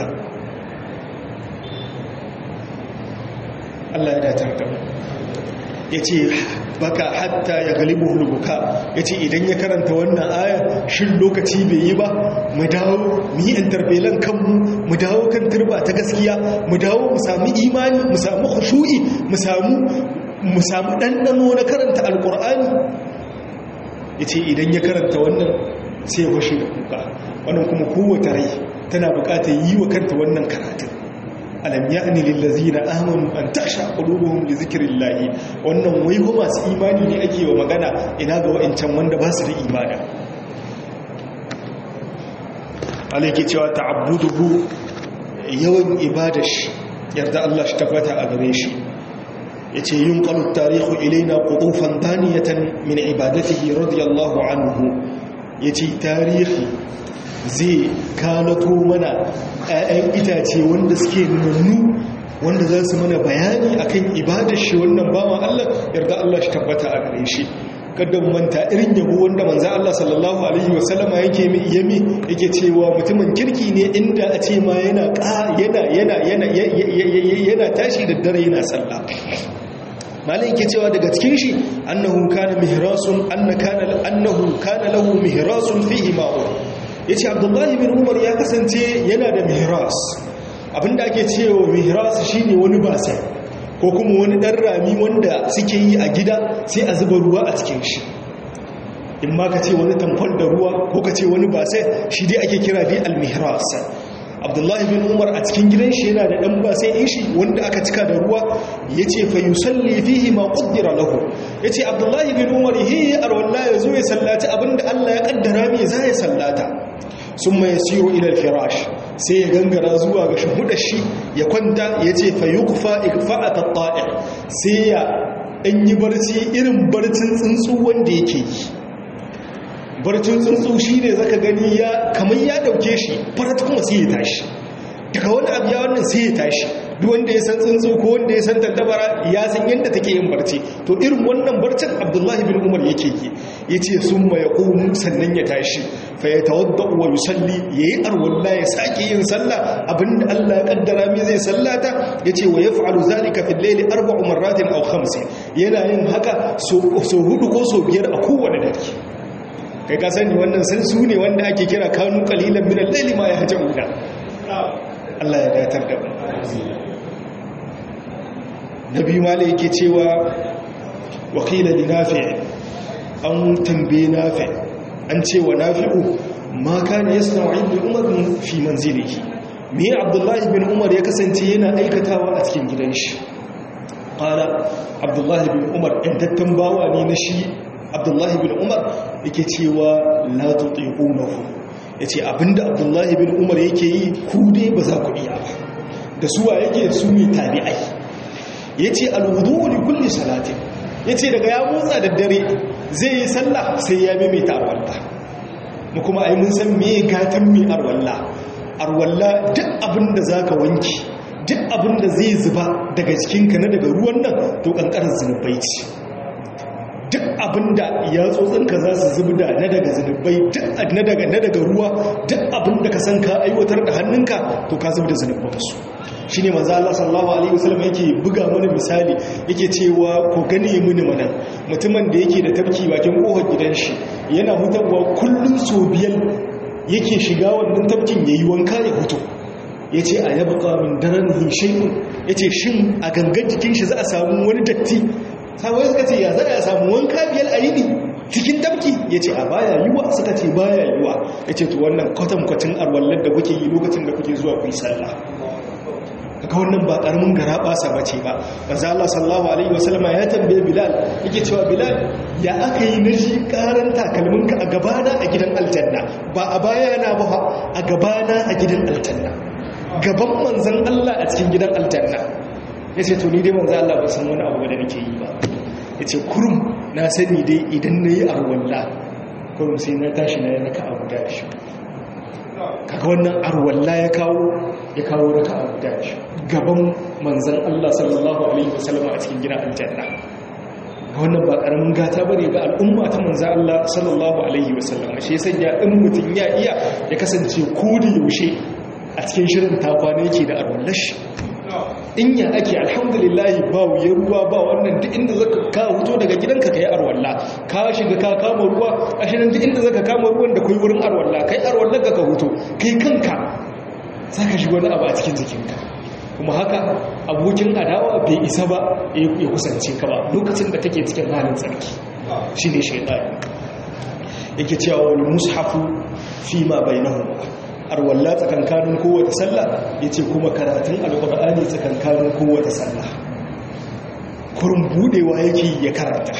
Allah ya datar da mu ya ce baka hatta ya galibu hulbuka ya ce idan ya karanta wannan aya shin lokaci bai yi ba mu dawo mu yi interbelan kanmu mu dawo kan turba ta gaskiya mu dawo mu sami imani mu sami khushu'i mu samu mu samu ɗanɗano na karanta alƙur'ani ya ce idan ya karanta wannan sai ya fashe da kuka wannan kuma kowace rai tana buƙatar yi wa kanta wannan karatun alam ya'ni lillazina amanu an taksha qulubuhum li zikrillahi wannan wai ko masu imani ne ake wa magana ina ga wa'ancan wanda ba su da imani alaiki cewa ta'abbuduhu yawan ibadash yarda Allah shi tabbata a gare shi yace yunqalu at-tarihu ilayna qutufan daniyatan min ibadatihi radiyallahu anhu yace tarihi zai kalato mana 'ya'yan itace wanda suke nunnu wanda za su mana bayani akan ibadar shi wannan bawan Allah yarda Allah shi tabbata a gare shi kada manta irin yabo wanda manzo Allah sallallahu alaihi wasallama yake mi yami yake cewa mutumin kirki ne inda a ce ma yana yana yana yana yana tashi da dare yana sallah malai yake cewa daga cikin shi annahu kana mihrasun anna kana annahu kana lahu mihrasun fihi ma'un yace abdullahi bin umar ya kasance yana da mihras abinda ake cewa mihras shine wani basa ko kuma wani dan rami wanda suke yi a gida sai a zuba ruwa a cikin shi in ma ka ce wani tamfol da ruwa ko ka ce wani basai shi dai ake kira dai al-mihras abdullahi bin umar a cikin gidan shi yana da dan basai in shi wanda aka cika da ruwa yace fa yusalli fihi ma qaddara lahu yace abdullahi bin umar hi arwalla yazo ya sallaci abinda Allah ya kaddara mai za ya sallata summa yasiru ila al-firash sai ya gangara zuwa ga shahudar shi ya kwanta yace fa yuqfa ikfa'at at-ta'i sai ya dan yi barci irin barcin tsuntsu wanda yake yi barcin tsuntsu shi ne zaka gani ya kamar ya dauke shi farat kuma sai ya tashi daga wani abu ya wannan sai ya tashi duk wanda ya san tsuntsu ko wanda ya san tattabara ya san yadda take yin barci to irin wannan barcin abdullahi bin umar yake yi ya ce sun ma ya ƙomu sannan ya tashi fa ya tawadda wa yusalli ya yi arwalla ya sake yin sallah abinda allah ya kaddara mai zai sallata ya ce wa ya fa'alu zalika fil laili arba'u marratin aw khamsin yana yin haka so hudu ko so biyar a kowane dare kai ka sani wannan sun su ne wanda ake kira kanu kalilan min al-layli ma yahjauna Allah ya datar da mu nabi mala yake cewa wakila li nafi' an tambaye nafi' an ce wa nafi'u ma kana yasna'u inda umar fi manzilihi me abdullahi bin umar ya kasance yana aikatawa a cikin gidan shi qala abdullahi bin umar indattan bawa ne na shi abdullahi bin umar yake cewa la tutiqunahu yace abinda abdullahi bin umar yake yi ku dai ba za ku iya ba da suwa yake su ne tabi'ai yace alwudu li kulli salatin yace daga ya motsa da dare zai yi sallah sai ya maimaita arwalla mu kuma ai mun san me gatan mi arwalla arwalla duk abinda zaka wanki duk abinda zai zuba daga cikinka na daga ruwan nan to kankarar zunubai ce duk abinda ya tsotsinka za su zubda na daga zunubai na daga na daga ruwa duk abinda ka san ka aiwatar da hannunka to ka zubda zunubansu shi ne maza Allah sallallahu Alaihi wasallam yake buga mana misali yake cewa ko gani mini mana mutumin da yake da tafki bakin kohon gidan shi yana hutarwa kullum so biyar yake shiga wannan tafkin ya yi wanka ya hutu ya ce a yaba min daren hishayin ya ce shin a gangan jikin shi za a samu wani datti sabon suka ce ya za a samu wanka biyar a yini cikin tafki ya ce a baya yiwa suka ce baya yiwa ya ce to wannan kwatankwacin arwallar da kuke yi lokacin da kuke zuwa ku yi sallah kaga wannan ba karamin gara basa bace ba manzo Allah sallallahu alaihi wasallam ya tambaye Bilal yake cewa Bilal ya aka yi naji karan takalminka a gabana a gidan aljanna ba a bayana ba a gabana a gidan aljanna gaban manzon Allah a cikin gidan aljanna yace to ni dai manzo Allah ba san wani abu da nake yi ba yace kurum na sani dai idan nayi arwalla kurum sai na tashi na raka abu da shi kaga wannan arwalla ya kawo ya kawo raka abu da shi gaban manzan Allah sallallahu Alaihi wasallam a cikin gina aljanna wannan ba karamin gata bane ga al'umma ta manzan Allah sallallahu Alaihi wasallam shi ya sanya in mutum ya iya ya kasance ko da yaushe a cikin shirin takwana yake da arwallashi in ya ake alhamdulillah ba wuyar ruwa ba wannan duk inda zaka ka huto daga gidanka kai arwalla ka shiga ka kama ruwa a shirin duk inda zaka kama ruwan da kai wurin arwalla kai arwallar ka huto kai kanka zaka shiga wani abu a cikin jikinka kuma haka abokin adawa bai isa ba ya kusance ka ba lokacin da take cikin halin tsarki shi ne shaidani yake cewa wani mushafu fi ma bai na arwalla tsakankanin kowace sallah ya ce kuma karatun alƙur'ani tsakankanin kowace sallah kurin budewa yake ya karanta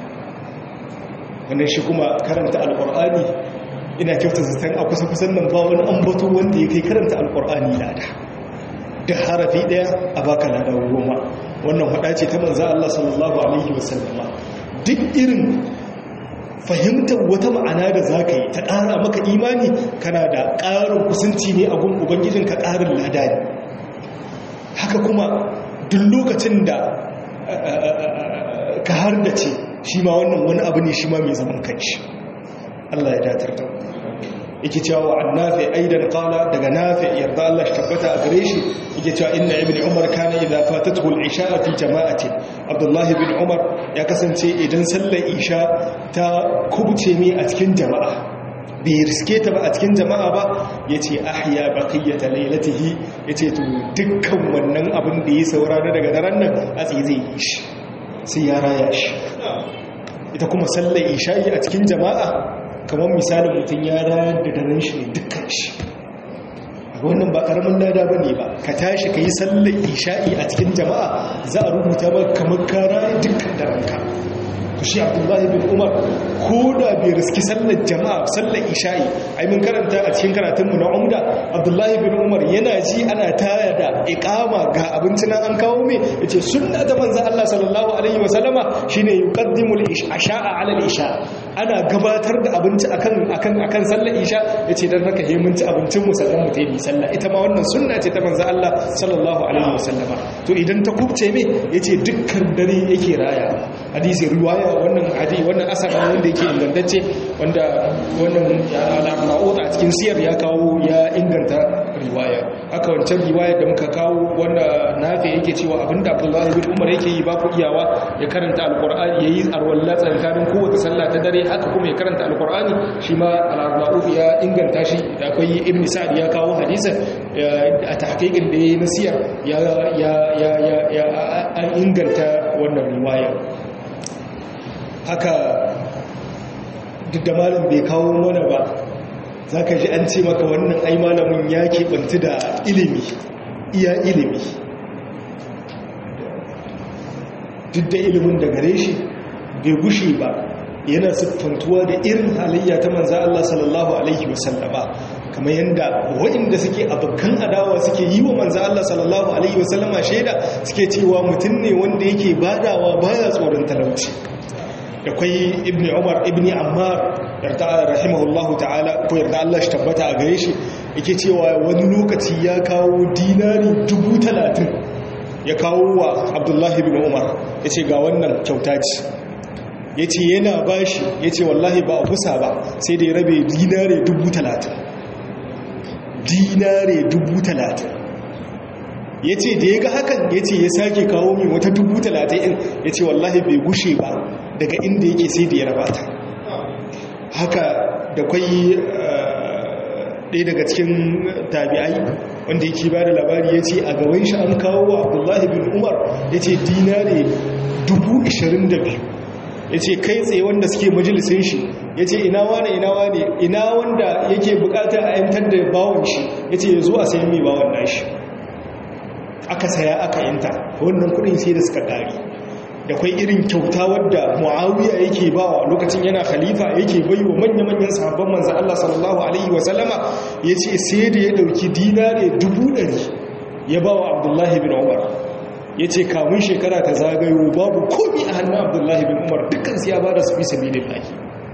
wannan shi kuma karanta alƙur'ani ina kyauta zaton a kusa-kusan nan ba wani ambato wanda ya kai karanta alƙur'ani lada da harafi daya a baka ladan goma wannan hada ce ta manzo Allah sallallahu alaihi wasallama duk irin fahimtar wata ma'ana da zaka yi ta ƙara maka imani kana da ƙarin kusanci ne a gun ubangijin ka ƙarin lada ne haka kuma duk lokacin da ka har da ce shi ma wannan wani abu ne shi ma mai zaman kanshi Allah ya datar da yake cewa wa annafi aidan qala daga nafi yarda Allah shi tabbata a gare shi yake cewa inna ibn umar kana idza fatatuhu al-isha fi jama'ati abdullah ibn umar ya kasance idan sallar isha ta kubuce ne a cikin jama'a bai riske ta ba a cikin jama'a ba ya ce ahya baqiyyata lailatihi ya ce to dukkan wannan abin da ya saurara daga daren nan a tsaye zai yi shi sai ya raya shi ita kuma sallar isha'i a cikin jama'a kamar misalin mutum ya rayar da daren shi ne dukkan shi wannan ba karamin lada ba ne ba ka tashi ka yi sallar isha'i a cikin jama'a za a rubuta ba kamar ka raya dukkan daranka to shi abdullahi bin umar ko da bai riski sallar jama'a sallar isha'i ai mun karanta a cikin karatunmu na umda abdullahi bin umar yana ji ana taya da iqama ga abinci na an kawo mai yace sunna ta manzon Allah sallallahu alaihi wa sallama shine yuqaddimu al-isha'a ala al-isha ana gabatar da abinci akan akan akan sallar isha yace dan haka he mun ci abincin mu sannan mu tayi sallah ita ma wannan sunna ce ta manzon Allah sallallahu alaihi wa sallama to idan ta kubce me yace dukkan dare yake raya hadisi riwaya wannan hadisi wannan asar wanda yake ingantacce wanda wannan al-ma'ud a cikin siyar ya kawo ya inganta riwaya haka wancan riwaya da muka kawo wanda nafi yake cewa abinda Abdullah bin Umar yake yi ba ku iyawa ya karanta alqur'ani yayi arwalla tsakanin kowace sallah ta dare haka kuma ya karanta alqur'ani shi ma al-ma'ud ya inganta shi da akwai ibn sa'd ya kawo hadisin a tahqiqin da yayi na siyar ya ya ya ya inganta wannan riwaya haka duk da malam bai kawo mana ba za ka ji an ce maka wannan ai malamin ya keɓanci da ilimi iya ilimi duk da ilimin da gare shi bai gushe ba yana siffantuwa da irin halayya ta manza Allah sallallahu Alaihi wasallama kamar yadda waɗanda suke abokan adawa suke yi wa manza Allah sallallahu Alaihi wasallama shaida suke cewa mutum ne wanda yake badawa baya tsoron talauci da kwai ibn umar ibn ammar yarda rahimahullahu ta'ala ko yarda Allah shi tabbata a gare shi yake cewa wani lokaci ya kawo dinari dubu talatin ya kawo wa abdullahi bin umar ya ce ga wannan kyauta ce ya ce yana ba shi ya ce wallahi ba a kusa ba sai da ya rabe dinare dubu talatin dinare dubu talatin ya ce da ya ga hakan ya ce ya sake kawo min wata dubu talatin ya ce wallahi bai gushe ba daga inda yake sai da ya rabata haka da kwai ɗaya daga cikin tabi'ai wanda yake ba da labari ya ce a gaban shi an kawo wa abdullahi bin umar ya ce dinare dubu ishirin da biyu ya ce kai tsaye wanda suke majalisun shi ya ce ina wane ina wane ina wanda yake bukata a yantar da bawon shi ya ce ya zo a sayan mai bawon nashi aka saya aka yanta wannan kudin sai da suka kari da kwai irin kyauta wadda muawiya yake bawa lokacin yana khalifa yake bai wa manya-manyan sahabban manzan Allah sallallahu alaihi wasallama ya ce sai da ya dauki dinare dubu ɗari ya bawa abdullahi bin umar ya ce kamun shekara ta zagayo babu komi a hannun abdullahi bin umar dukkan siya ba da su fi sabi da lahi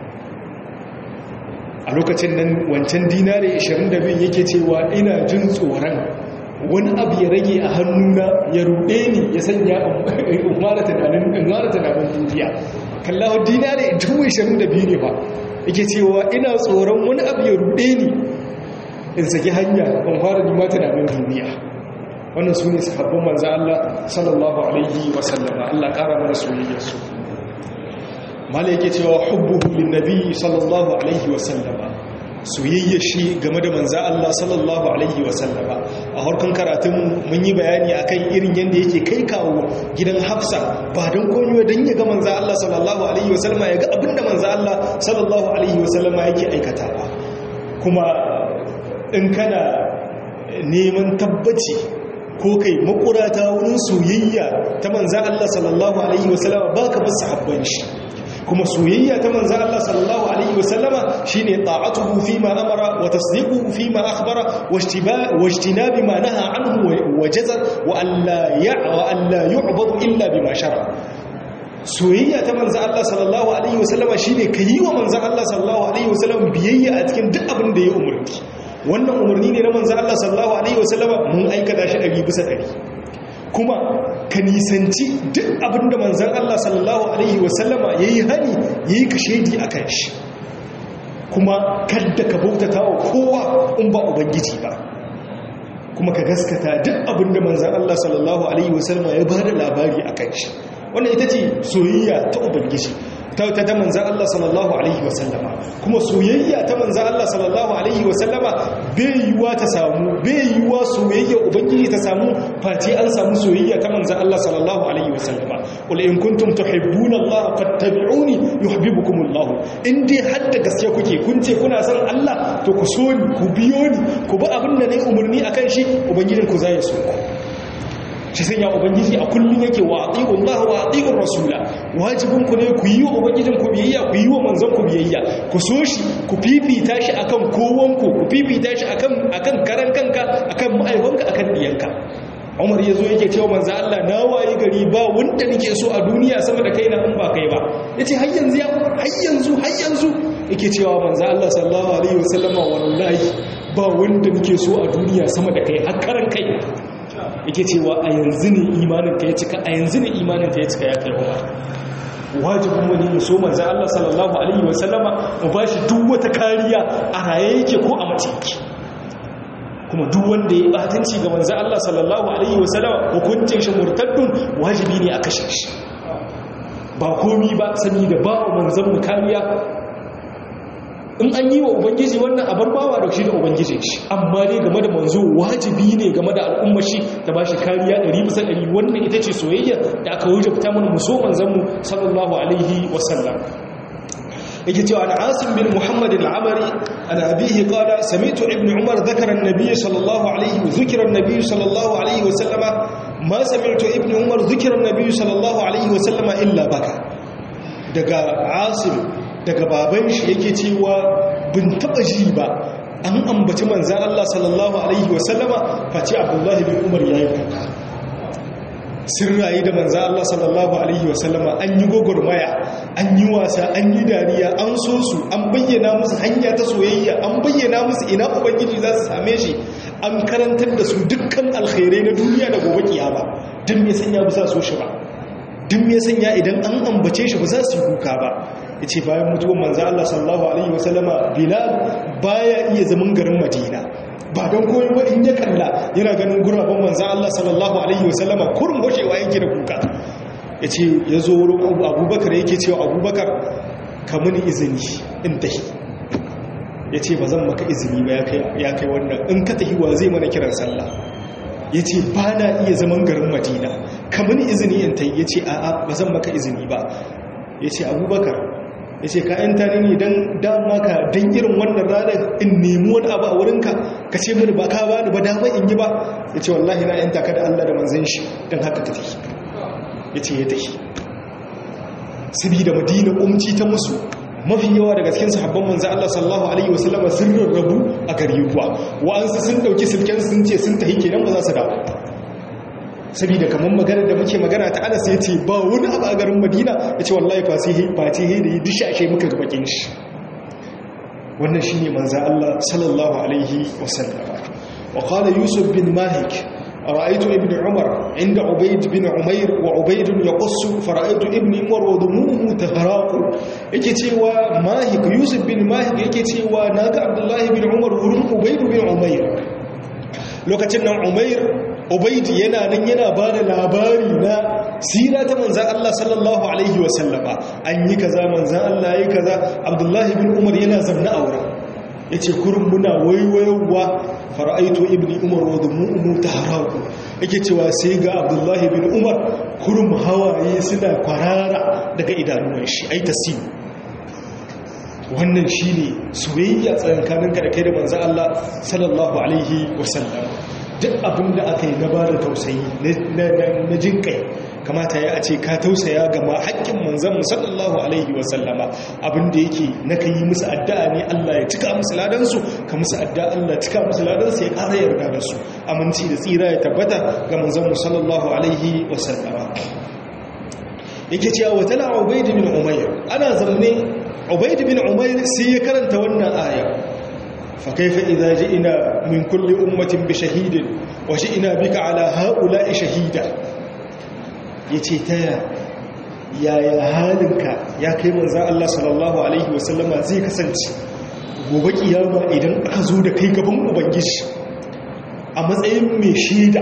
a lokacin nan wancan dinare 22 yake cewa ina jin tsoron wani abu ya rage a hannuna ya ruɗe ni ya sanya umara tunanin duniya kallahu dinare 22 ne ba yake cewa ina tsoron wani abu ya ruɗe ni in saki hanya in fara nima tunanin duniya wannan su ne sahabban manzan Allah sallallahu alaihi wasallama Allah ƙara mana soyayyarsu mala yake cewa hubbuhu lin nabi sallallahu alaihi wasallama soyayyar shi game da manzan Allah sallallahu alaihi wasallama a harkar karatun mun yi bayani akan irin yadda yake kai kawo gidan hafsa ba don komiwa don ya ga manzan Allah sallallahu alaihi wasallama ya ga abinda manzan Allah sallallahu alaihi wasallama yake aikata ba kuma in kana neman tabbaci ko kai makurata wurin soyayya ta manzan Allah sallallahu Alaihi wasallama ba ka basu habban shi kuma soyayya ta manzan Allah sallallahu Alaihi wasallama shi ne ta'atuhu fi ma amara wa tasdiquhu fi ma akhbara wa ijtinabi ma naha anhu wa jazar wa alla yu'badu illa bima shara soyayya ta manzan Allah sallallahu Alaihi wasallama shi ne ka yi wa manzan Allah sallallahu Alaihi wasallama biyayya a cikin duk abin da ya umarki wannan umarni ne na manzo Allah sallallahu alaihi wasallama mun aikata shi ɗari bisa ɗari kuma ka nisanci duk abinda manzon Allah sallallahu alaihi wasallama yayi hani yayi kashedi akan shi kuma kadda ka bautata wa kowa in ba ubangiji ba kuma ka gaskata duk abinda manzon Allah sallallahu alaihi wasallama ya bada labari akan shi wannan ita ce soyayya ta ubangiji ta ta manzan Allah sallallahu alaihi wasallama kuma soyayya ta manzan Allah sallallahu alaihi wasallama bai yiwuwa ta samu bai yiwuwa soyayya ubangiji ta samu face an samu soyayya ta manzan Allah sallallahu alaihi wasallama qul in kuntum tuhibbuna Allah fattabi'uni yuhibbukum Allah in dai har da gaske kuke kun ce kuna son Allah to ku so ni ku biyo ni ku bi abin da nayi umarni akan shi ubangijin ku zai so ku shi sai ya ubangiji a kullum yake wa ati'u Allah wa ati'u rasula wajibin ku ne ku yi wa ubangijin ku biyayya ku yi wa manzon ku biyayya ku so shi ku fifita shi akan kowan ku ku fifita shi akan akan karan kanka akan ma'aikanka akan diyanka Umar yazo yake cewa manzo Allah na waye gari ba wanda nake so a duniya sama da kaina in ba kai ba yace har yanzu ya Umar har yanzu har yanzu yake cewa manzo Allah sallallahu alaihi wasallama wallahi ba wanda nake so a duniya sama da kai har karan kai yake cewa a yanzu ne imaninka ya cika a yanzu ne imaninka ya cika ya kai umar wajibin mu ne so manzo Allah sallallahu alaihi wasallama mu bashi duk wata kariya a raye yake ko a mace yake kuma duk wanda ya batanci ga manzo Allah sallallahu alaihi wasallama hukuncin shi murtaddun wajibi ne a kashe shi ba komi ba sani da ba manzon mu kariya in an yi wa ubangiji wannan abar bawa da shi da ubangijin shi amma ne game da manzo wajibi ne game da al'ummar shi ta ba shi kariya 100% wannan ita ce soyayya da aka wajabta mana muso manzon mu sallallahu alaihi wasallam yake cewa an asim bin muhammad al-amari an abihi qala sami'tu ibn umar dhakara an-nabiy sallallahu alaihi wa dhukira an-nabiy sallallahu alaihi wa sallama ma sami'tu ibn umar dhukira an-nabiy sallallahu alaihi wa sallama illa baka daga asim daga baban shi yake cewa bin taba ji ba an ambaci manzan Allah sallallahu alaihi wasallama face abdullahi bin umar ya yi kuka sun rayu da manzan Allah sallallahu alaihi wasallama an yi gwagwarmaya an yi wasa an yi dariya an so su an bayyana musu hanya ta soyayya an bayyana musu ina ubangiji za su same shi an karantar da su dukkan alkhairai na duniya da gobe kiyama duk me sanya ba za so shi ba duk me sanya idan an ambace shi ba za su yi kuka ba yace bayan mutuwar manzo Allah sallallahu alaihi wasallama Bilal baya iya zaman garin Madina ba don koyi ba in ya kalla yana ganin guraben manzo Allah sallallahu alaihi wasallama kurun goshewa yake da kuka yace yazo wurin Abubakar yake cewa Abubakar ka muni izini in tahi yace ba zan maka izini ba ya kai ya kai wannan in ka tahi wa zai mana kiran sallah yace ba na iya zaman garin Madina ka muni izini in tahi yace a'a ba zan maka izini ba yace Abubakar ya ce ka ‘yanta ne don dama ka don irin wannan ranar in nemi wani abu a wurinka ka ce mini ba ka ba ni ba damar in yi ba ya ce wallahi na ‘yanta ka da Allah da manzan shi don haka ta tafi ya ce ya tafi sabi da madina umci ta musu mafi yawa daga cikin sahabban manzan Allah sallallahu alaihi wasallama sun rarrabu a gari kuwa wa'ansu sun ɗauki silken sun ce sun tafi kenan ba za su dawo saboda kamar magana da muke magana ta anas ya ce ba wani abu a garin madina ya ce wallahi fasihi ba ce he da yi dishashe muka ga bakin shi wannan shi ne manzan Allah sallallahu alaihi wasallama wa kala yusuf bin malik a ra'aitu ibn umar inda ubaid bin umair wa ubaidun ya kusu fara'aitu ibn umar wa dumuhu ta haraku yake cewa mahik yusuf bin mahik yake cewa na ga abdullahi bin umar wurin ubaidu bin umair lokacin nan umair ubaidi yana nan yana ba da labari na sira ta manzan Allah sallallahu Alaihi wasallama an yi kaza manzan Allah ya yi kaza abdullahi bin umar yana zamna a wurin ya ce kurin muna waiwayowa fara'aito ibn umar wadda mu'umu ta haraku yake cewa sai ga abdullahi bin umar kurin hawaye suna kwarara daga idanuwan shi ai tasiri wannan shi ne soyayya tsakankaninka da kai da manzan Allah sallallahu Alaihi wasallama duk abin da aka yi gaba da tausayi na jin kai kamata ya ce ka tausaya ga ma haƙƙin manzan sallallahu alaihi wasallama abin da yake na ka yi musu addu'a ne Allah ya cika musu ladansu ka musu addu'a Allah ya cika musu ladansu ya ƙara yarda da su aminci da tsira ya tabbata ga manzan sallallahu alaihi wasallama yake cewa wata la ubaid bin umayr ana zamne ubaid bin umayr sai ya karanta wannan aya فكيف إذا جئنا من كل أمة بشهيد وجئنا بك على هؤلاء شهيدا يتيتايا يا يا هالك يا كي منزا الله صلى الله عليه وسلم زي كسنci gobe kiyama idan aka zo da kai gaban ubangiji a matsayin mai shaida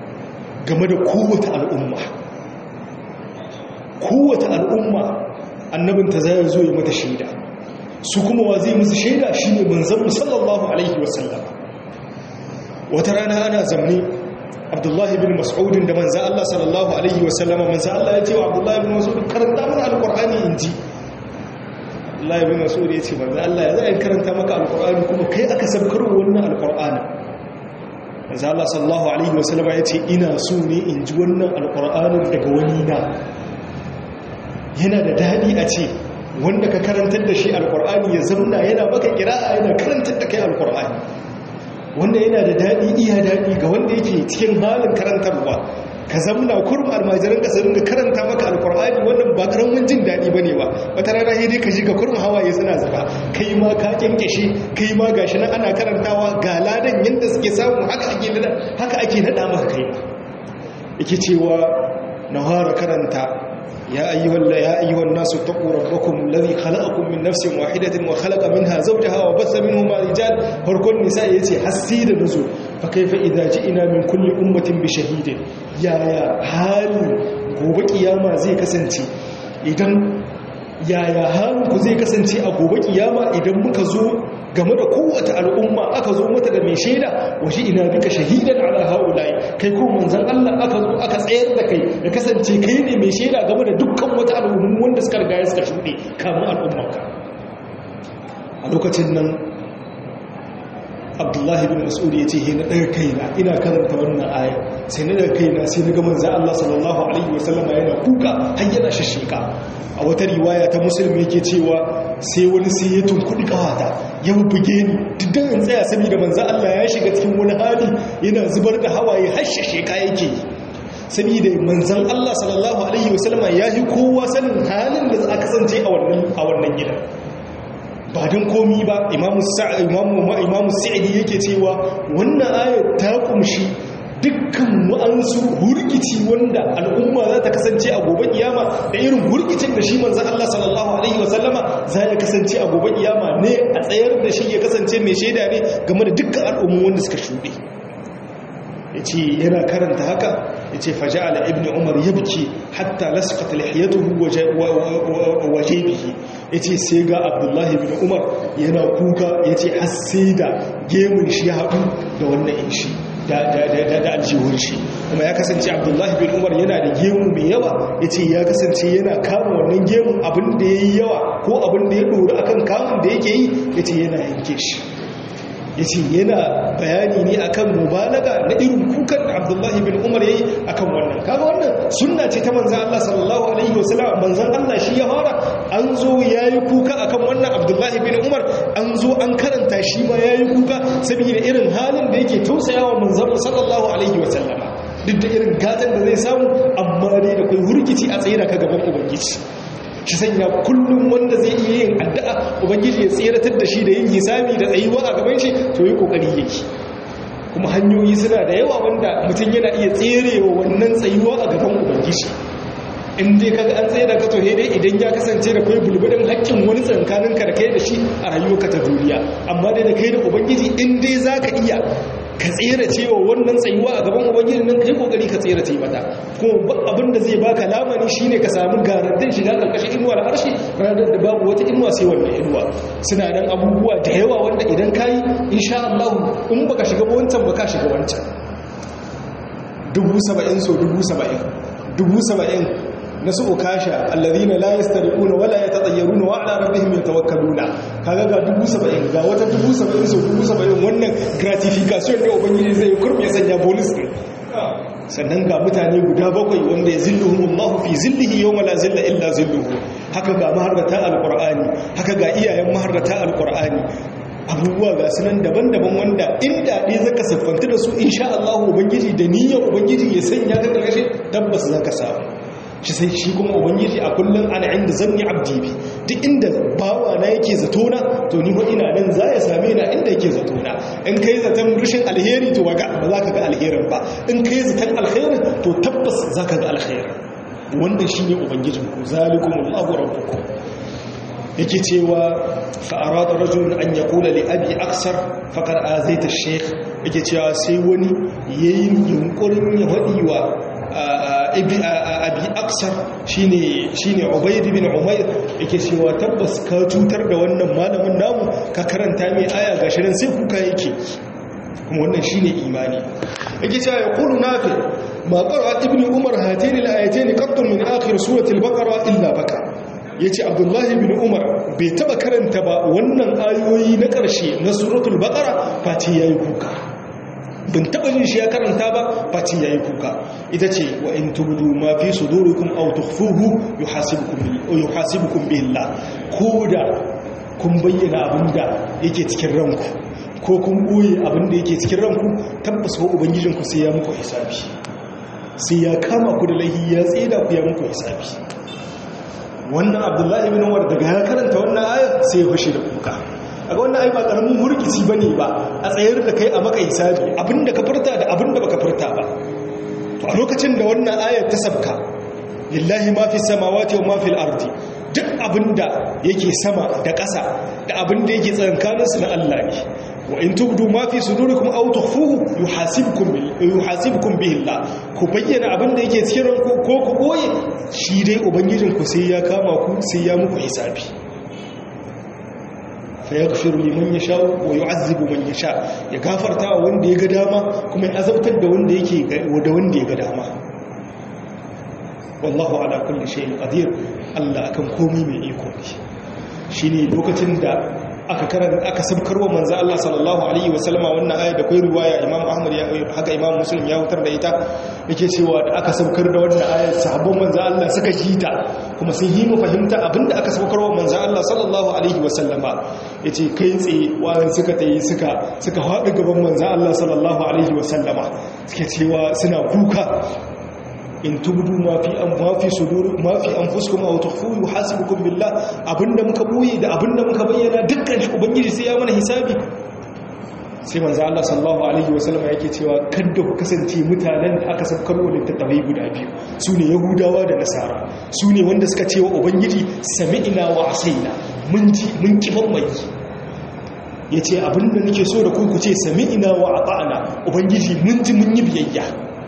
game da kowace al'umma kowace al'umma annabinta zai zo ya mata shaida su kuma wa zai musu shaida shine manzon sallallahu alaihi wasallam wata rana ana zamne abdullahi bin mas'udin da manzo Allah sallallahu alaihi wasallama manzo Allah ya ce wa abdullahi bin mas'ud karanta mana alqur'ani inji abdullahi bin mas'ud ya ce manzo Allah ya zai karanta maka alqur'ani kuma kai aka sabkar wannan alqur'ani manzo Allah sallallahu alaihi wasallama ya ce ina so ne in ji wannan alqur'anin daga wani na yana da dadi a ce wanda ka karantar da shi alqur'ani ya zamna yana maka kira'a yana karantar da kai alqur'ani wanda yana da daɗi iya daɗi ga wanda yake cikin halin karantarwa ka zamna kurum almajiran ka su ringa karanta maka alkur'ani wannan ba karamin jin daɗi ba ne ba wata rana sai dai ka ji ka kurum hawaye suna zuba kai ma ka kyankyashe kai ma gashi nan ana karantawa ga ladan yadda suke samu haka ake nada haka ake nada maka kai ma yake cewa na fara karanta يا أيها, يا أيها الناس اتقوا ربكم الذي خلقكم من نفس واحدة وخلق منها زوجها وبث منهما رجال فركن نساء يتي حسيد نزول فكيف إذا جئنا من كل أمة بشهيد يا يا حال gobe kiyama zai kasance idan yaya halinku zai kasance a gobe kiyama idan muka zo game da kowace al'umma aka zo mata da mai shaida waje ina bika shahidan ala haulai kai ko manzon Allah aka zo aka tsayar da kai da kasance kai ne mai shaida game da dukkan wata al'ummu wanda suka riga suka shuɗe kamun al'ummarka a lokacin nan abdullahi bin mas'ud ya ce he na daga kaina ina karanta wannan aya sai na daga kaina sai na ga manzon Allah sallallahu alaihi wasallam yana kuka har yana shashika a wata riwaya ta musulmi yake cewa sai wani sai ya tunkudi kawata ya buge ni dukkan in tsaya saboda manzon Allah ya shiga cikin wani hali yana zubar da hawaye har shashika yake yi saboda manzon Allah sallallahu alaihi wasallam ya yi kowa sanin halin da za a kasance a wannan a wannan gidan ba don komi ba imamu sa'adi yake cewa wannan ayat ta kumshi dukkan wa'ansu hurgici wanda al'umma za ta kasance a gobe kiyama da irin hurgicin da shi manzan Allah sallallahu Alaihi wasallama za ya kasance a gobe kiyama ne a tsayar da shi ya kasance mai shaida ne game da dukkan al'ummu wanda suka shuɗe ya ce yana karanta haka ya ce faja'ala ibn umar ya buke hatta lasfata lihiyatuhu waje bihi ya ce sai ga abdullahi bin umar yana kuka ya ce har sai da gemun shi ya haɗu da wannan inshi da aljihun shi kuma ya kasance abdullahi bin umar yana da gemu mai yawa ya ce ya kasance yana kama wannan gemun abin da ya yi yawa ko abin da ya ɗori akan kamun da yake yi ya ce yana yanke shi ya ce yana bayani ne akan mubalaga na irin kukan da abdullahi bin umar ya yi akan wannan kaga wannan sunna ce ta manzan Allah sallallahu alaihi wasallam manzan Allah shi ya fara an zo ya yi kuka akan wannan abdullahi bin umar an zo an karanta shi ma ya yi kuka saboda irin halin da yake tausayawa manzan sallallahu alaihi wasallama duk da irin gatan da zai samu amma dai da kai hurkici a tsaye da ka gaban ubangiji shi sanya kullum wanda zai iya yin addu'a ubangiji ya tseratar da shi da yin hisabi da tsayuwa a gaban shi to yi kokari yake kuma hanyoyi suna da yawa wanda mutum yana iya tserewa wannan tsayuwa a gaban ubangiji in dai kaga an tsaye da ka tohe dai idan ya kasance da kai bulbudin haƙƙin wani tsankanin ka da kai da shi a rayuwarka ta duniya amma dai da kai da ubangiji in dai za ka iya ka tsere cewa wannan tsayuwa a gaban ubangiji nan kai kokari ka tsere ce mata kuma abin da zai baka lamani shine ka samu garantin shiga karkashin inuwar harshe ranar da babu wata inuwa sai wannan inuwa suna nan abubuwa da yawa wanda idan kayi insha Allah in baka shiga wancan baka shiga wancan dubu saba'in so dubu saba'in dubu saba'in na su ukasha alladhina la yastariquna wala yatatayyaruna wa ala rabbihim yatawakkaluna kaga ga dubu saba'in ga wata dubu saba'in so dubu saba'in wannan gratification da ubangiji zai kurbe sanya bonus din sannan ga mutane guda bakwai wanda ya zilluhum Allahu fi zillihi yawma la zilla illa zilluhu haka ga maharrata alqur'ani haka ga iyayen maharrata alqur'ani abubuwa ga sunan daban-daban wanda inda ɗaya zaka siffanta da su insha Allah ubangiji da niyyar ubangiji ya sanya ka ƙarshe tabbas zaka samu shi sai shi kuma ubangiji a kullum ana inda zanni abdi bi duk inda bawa na yake zato na to ni ho ina nan za ya same na inda yake zato na in kai zaton rushin alheri to waga ba za ka ga alherin ba in kai zaton alherin to tabbas za ka ga alherin wannan shine ubangijin ku zalikumullahu rabbukum yake cewa fa'arada rajulun an yaqula li abi aksar faqad azaita ash-shaykh yake cewa sai wani yayin yunkurin ya hadi wa abi aksar shine shine ubayd bin umayr yake cewa tabbas ka cutar da wannan malamin namu ka karanta mai aya gashi nan sai kuka yake kuma wannan shine imani yake cewa ya qulu nafi ma qara ibnu umar hatain al-ayatain qattun min akhir surati al-baqara illa baka yace abdullahi bin umar bai taba karanta ba wannan ayoyi na ƙarshe na suratul baqara fati yayi kuka bin taba jin shi ya karanta ba fati yayi kuka ita ce wa in tubdu ma fi sudurikum aw tukhfuhu yuhasibukum yuhasibukum billah koda kun bayyana abinda yake cikin ranku ko kun boye abinda yake cikin ranku tabbas wa ubangijinku sai ya muku hisabi sai ya kama ku da lahi ya tseda ku ya muku hisabi wannan abdullahi ibn umar daga ya karanta wannan ayar sai ya fashe da kuka a ga wannan ai ba karamin hurkisi bane ba a tsayar da kai a maka hisabi abinda ka furta da abinda baka furta ba to a lokacin da wannan ayar ta sabka lillahi ma fi samawati wa ma fil ardi duk abinda yake sama da ƙasa da abinda yake tsakankanin su na Allah ne wa in tubdu ma fi sudurikum aw tukhfuhu yuhasibukum yuhasibukum bihi Allah ku bayyana abinda yake cikin ranku ko ku boye shi dai ubangijin ku sai ya kama ku sai ya muku hisabi fa yaghfiru liman yasha wa yu'azzibu man yasha ya gafarta wa wanda ya ga dama kuma ya azabtar da wanda yake da wanda ya ga dama wallahu ala kulli shay'in qadir Allah akan komai mai iko ne shine lokacin da aka karan aka sabkarwa manzo Allah sallallahu alaihi wasallama wannan aya da kai riwaya Imam Ahmad ya haka Imam Muslim ya hutar da ita yake cewa da aka sabkar da wannan aya sahabban manzo Allah suka ji ta kuma sun yi mu fahimta abinda aka sabkarwa manzo Allah sallallahu alaihi wasallama yace kai tsaye wani suka tayi suka suka haɗu gaban manzo Allah sallallahu alaihi wasallama suke cewa suna kuka in tubdu ma fi an ma fi sudur ma fi anfusikum aw tukhfu yuhasibukum billah abinda muka boye da abinda muka bayyana dukkan shi ubangiji sai ya mana hisabi sai manzo Allah sallallahu alaihi wasallam yake cewa kada ku kasance mutanen da aka sabkar wa littattafai guda biyu sune yahudawa da nasara sune wanda suka ce wa ubangiji sami'na wa asaina mun ji mun kifan mai yace abinda nake so da ku ku ce sami'na wa ata'na ubangiji mun ji mun yi biyayya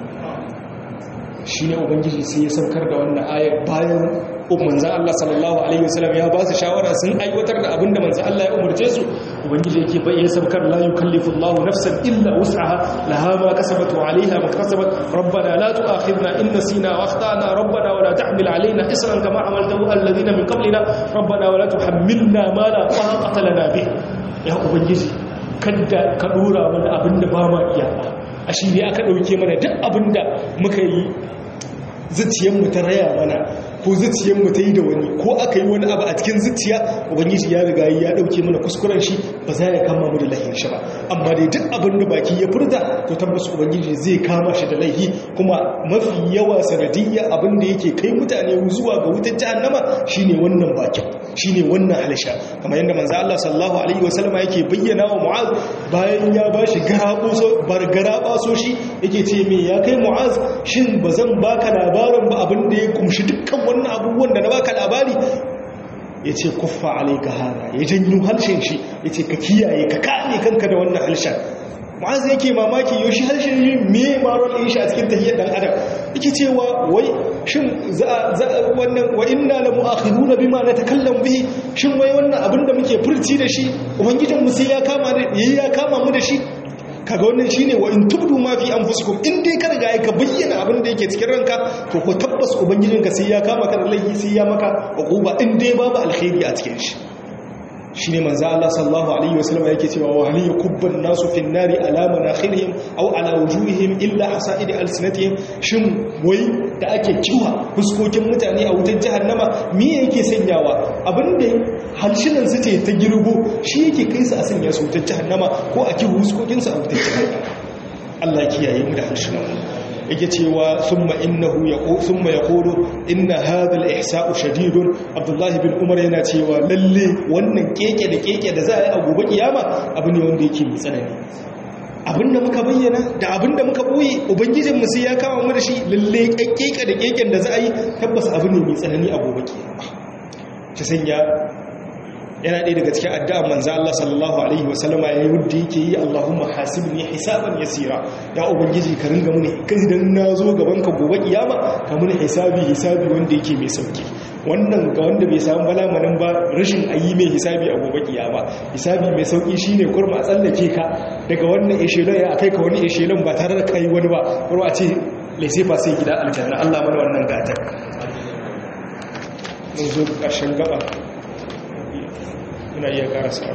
shi ne ubangiji sai ya saukar da wannan ayar bayan manzan Allah sallallahu Alaihi wasallam ya ba su shawara sun aiwatar da abinda manzan Allah ya umarce su ubangiji yake bayyana saukar la yukallifu Allah nafsan illa wus'aha laha ma kasabat wa 'alayha ma kasabat rabbana la tu'akhidna in nasina wa akhtana rabbana wa la tahmil 'alayna isran kama 'amaltahu alladhina min qablina rabbana wa la tuhammilna ma la taqata lana bih ya ubangiji kada ka dora mana abinda ba ma iya ba a shi ne aka ɗauke mana duk abinda muka yi zuciyarmu ta raya mana ko zuciyarmu ta yi da wani ko aka yi wani abu a cikin zuciya ubangiji ya riga ya ɗauke mana kuskuren shi ba za ya kama mu da lahin shi ba amma dai duk abin da baki ya furta to tabbas ubangiji zai kama shi da laihi kuma mafi yawa sanadiyya abin da yake kai mutane zuwa ga wutar jahannama shine wannan bakin shine wannan halisha kamar yadda manzo Allah sallallahu alaihi wasallama yake bayyana wa Mu'az bayan ya bashi garaboso bargarabaso shi yake ce me ya kai Mu'az shin bazan baka labarin ba abin da ya kumshi dukkan wannan abubuwan da na baka labari yace kuffa alayka hada ya janyo harshen shi yace ka kiyaye ka kame kanka da wannan harshen Mu'az yake mamaki yau shi harshen yi me maron yin shi a cikin tahiyyar dan adam yake cewa wai shin za wannan wa inna la mu'akhiduna bima natakallamu bihi shin wai wannan abinda muke furci da shi ubangijin mu sai ya kama da yayi ya kama mu da shi kaga wannan shine wa in tubdu ma fi anfusikum in dai ka riga ka bayyana abin da yake cikin ranka to ko tabbas ubangijinka sai ya kama ka da laifi sai ya maka uquba in dai babu alkhairi a cikin shi shi ne manzo Allah sallallahu alaihi wasallam yake cewa wa hal yakubban nasu fin nari ala manakhirihim aw ala wujuhihim illa hasaid alsinatihim shin wai da ake kiwa fuskokin mutane a wutar jahannama me yake sanyawa abinda halshinan su ce ta girbo shi yake kai su a sanya su wutar jahannama ko a kiwa fuskokin su a wutar jahannama Allah kiyaye mu da halshinan yake cewa thumma innahu yaqulu thumma yaqulu inna hadha al-ihsa'u shadidun abdullahi bin umar yana cewa lalle wannan keke da keke da za a yi a gobe kiyama abu ne wanda yake mai tsanani abinda muka bayyana da abinda muka boye ubangijin mu sai ya kawo mu da shi lalle keke da keken da za a yi tabbas abu ne mai tsanani a gobe kiyama ta sanya yana ɗaya daga cikin addu'an manzo Allah sallallahu alaihi wasallama yayi wanda yake yi Allahumma hasibni hisaban yasira ya ubangiji ka ringa muni kai idan nazo gaban ka gobe kiyama ka muni hisabi hisabi wanda yake mai sauki wannan ga wanda bai samu balamanin ba rashin ayi mai hisabi a gobe kiyama hisabi mai sauki shine kurma a tsallake ka daga wannan eshelon ya kai ka wani eshelon ba tare da kai wani ba kurma a ce laisefa sai gida aljanna Allah mana wannan gatar mun zo ƙarshen gaba muna iya karasa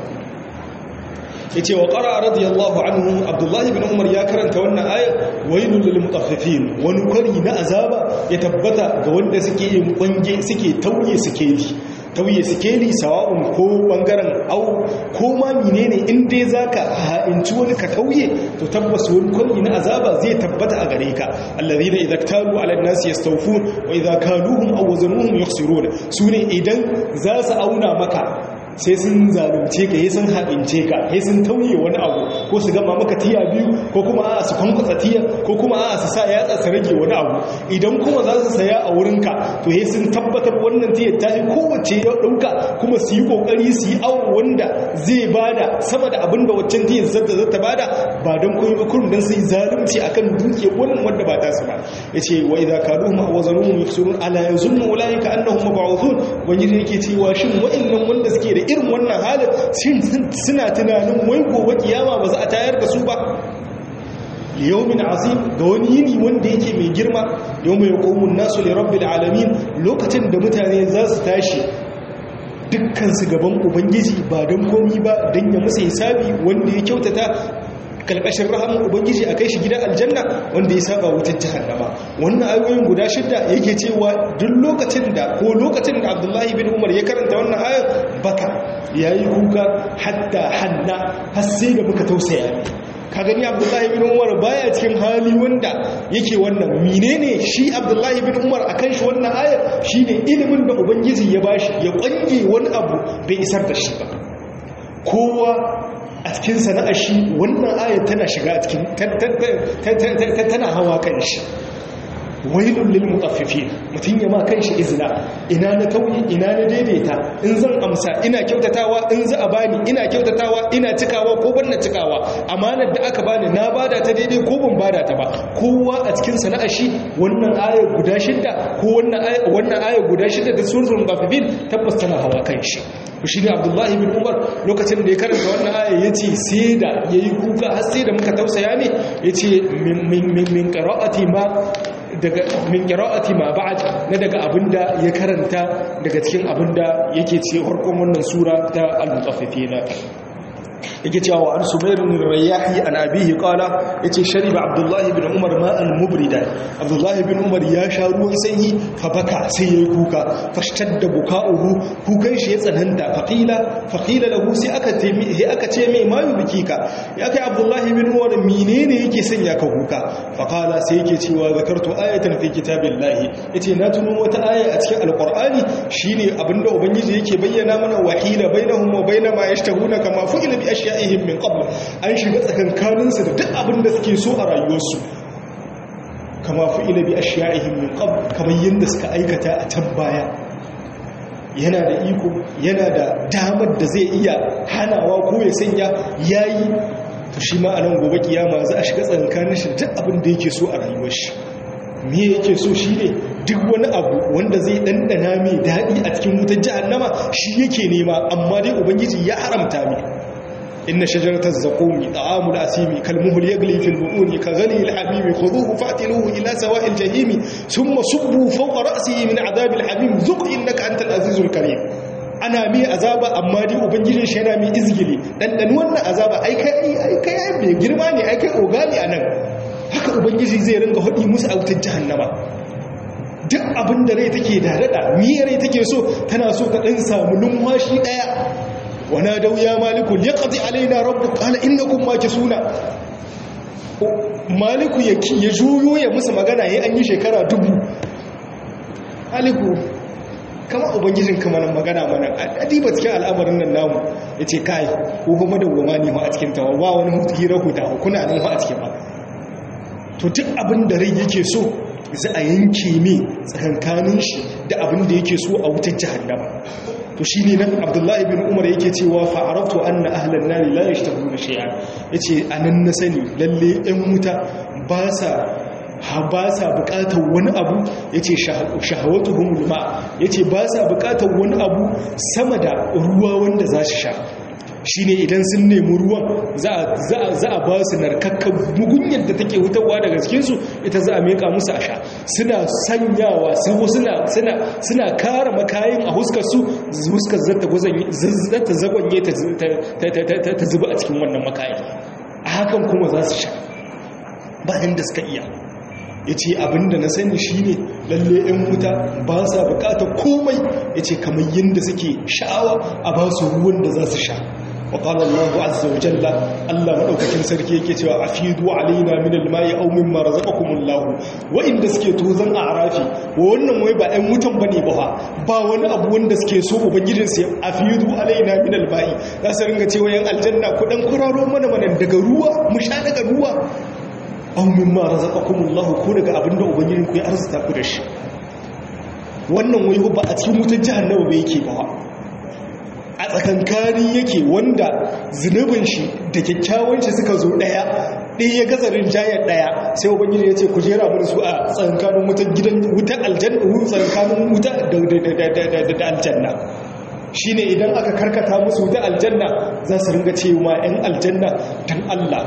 ya ce wa ƙara radiyallahu anhu abdullahi bin umar ya karanta wannan ayar wailun lil mutaffifin wani kwari na azaba ya tabbata ga wanda suke yin kwange suke tauye sikeli tauye sikeli sawa'un ko bangaren au ko ma menene in dai zaka ha'inci wani ka tauye to tabbas wani kwari na azaba zai tabbata a gare ka alladhina idza ktalu ala an-nasi yastawfun wa idza kaluhum aw wazanuhum yukhsirun sune idan za su auna maka sai sun zalunce ka yi sun haɗince ka yi sun tauye wani abu ko su gama maka tiya biyu ko kuma a su kwankwasa tiya ko kuma a su sa yatsa su rage wani abu idan kuma za su saya a wurinka to yi sun tabbatar wannan tiyar ta yi kowace ya ɗauka kuma su yi ƙoƙari su yi awo wanda zai bada sama da abin da waccan tiyar zata zata bada ba don koyi ba kurum don su yi zalunci akan duke wannan wanda ba ta su ba ya ce wa idza kaluhum aw wazanuhum yufsirun ala yazunnu ulaika annahum mab'uthun wani yake cewa shin wa'annan wanda suke da irin wannan halin suna tunanin wai gobe kiyama ba za a tayar da su ba yawmin azim da wani yini wanda yake mai girma yawma yaqumun nasu li rabbil alamin lokacin da mutane za su tashi dukkan su gaban ubangiji ba don komi ba don ya musu hisabi wanda ya kyautata kalkashin rahamun ubangiji a kai shi gidan aljanna wanda ya saba wutar jahannama wannan ayoyin guda shidda yake cewa duk lokacin da ko lokacin da abdullahi bin umar ya karanta wannan ayar baka ya yi kuka hatta hanna har sai da muka tausaya ne ka gani abdullahi bin umar baya cikin hali wanda yake wannan menene shi abdullahi bin umar akan shi wannan ayar shine ilimin da ubangiji ya bashi ya kwange wani abu bai isar da shi ba kowa a cikin sana'ar shi wannan ayar tana shiga a cikin tana hawa kan shi wailun lil mutaffifin mutun ya ma kanshi izina ina na tauyi ina na daidaita in zan amsa ina kyautatawa in za a bani ina kyautatawa ina cikawa ko ban na cikawa amanar da aka bani na bada ta daidai ko ban bada ta ba kowa a cikin sana'ar shi wannan ayar guda shidda ko wannan ayar wannan ayar guda shidda da suratul mutaffifin tabbas tana hawa kanshi shi ne abdullahi bin umar lokacin da ya karanta wannan aya ya ce sai da ya yi kuka har sai da muka tausaya ne ya ce min ƙara'ati ma daga min qira'ati ma ba'd na daga abinda ya karanta daga cikin abinda yake ce farkon wannan sura ta al-mutaffifina yake cewa wa an sumayr bin riyahi an abihi qala yace shariba abdullah ibn umar ma'an mubridan abdullah ibn umar ya sha ruwan sanyi fa baka sai yayi kuka fashtadda buka'uhu kukan shi ya tsananta faqila faqila lahu sai aka ce sai aka ce mai mayu bikika ya kai abdullah ibn umar menene yake sanya ka kuka faqala sai yake cewa zakartu ayatan fi kitabillahi yace na tuno wata aya a cikin alqur'ani shine abinda ubangiji yake bayyana mana wahila bainahum wa bainama yashtahuna kama fu'ila bi ashya'ihim min qabl an shiga tsakankanin su da duk abin da suke so a rayuwarsu kama fu'ila bi ashya'ihim min qabl kamar yanda suka aikata a can baya yana da iko yana da damar da zai iya hanawa ko ya sanya yayi to shi ma anan gobe kiyama za a shiga tsakankanin shi duk abin da yake so a rayuwar shi me yake so shi ne duk wani abu wanda zai ɗanɗana mai daɗi a cikin wutar jahannama shi yake nema amma dai ubangiji ya haramta mai inna shajaratar zaƙomi ta'amul asimi kalmuhul yagli fil bu'uni ka ghali al-habimi khudhuhu fatiluhu ila sawa'il jahimi thumma subbu fawqa ra'sihi min adhabil hamim zuq innaka antal azizul karim ana mai azaba amma dai ubangijin shi yana mai izgili dan wannan azaba ai kai ai kai mai girma ne ai kai ogani anan haka ubangiji zai ringa hudi musu a wutar jahannama duk abin da rai take da rada miyar rai take so tana so ta dan samu lumwashi daya wana dau ya maliku liqati alaina rabbuk qala innakum makisuna maliku ya ya juyo ya musu magana yayin an yi shekara dubu maliku kama ubangijin kama nan magana mana adiba cikin al'amarin nan namu yace kai ko kuma dawwama ne ma a cikin tawa ba wani hira huta kuna nan a cikin ba to duk abin da rai yake so za a yanke ne tsakankanin shi da abin da yake so a wutar jahannama to shine nan Abdullahi bin Umar yake cewa fa araftu anna ahlan nar la yashtahuna shay'an yace anan na sani lalle ɗan wuta ba sa ba sa bukatar wani abu ya ce shahawatu humulma ya ce ba sa bukatar wani abu sama da ruwa wanda za su sha shi ne idan sun nemi ruwan za a ba su narkakkan mugunyar da take wutarwa daga cikinsu ita za a meka musu a sha suna sanyawa suna kara makayin a huskarsu huskar zata zagonye ta zuba a cikin wannan makayin a hakan kuma za su sha bayan da suka iya ya ce abinda na sani shi ne lalle 'yan wuta ba sa bukata komai ya ce kamar yadda suke sha'awa a ba su ruwan da za su sha وقال الله عز وجل الله مدaukakin sarki yake cewa afidu alaina min alma'i aw mimma razaqakum Allah wa inda suke tozan a'rafi wannan wai ba ɗan mutan bane ba ba wani abu wanda suke so ubangijin su afidu alaina min alma'i za su ringa cewa yan aljanna ku dan kuraro mana mana daga ruwa mu sha daga ruwa aw mimma razaqakum Allah ko daga abinda ubangijin ku ya arzuta ku da shi wannan wai ba a cikin wutar jahannama ba yake ba a tsakankani yake wanda zunubin shi da kyakkyawan shi suka zo daya ɗaya ya gazarin jayar daya sai ubangiji ya ce ku jera mu su a tsakankanin wutar gidan wutar aljanna tsakankanin wuta da aljanna shine idan aka karkata musu wutar aljanna za su ringa cewa 'yan aljanna dan Allah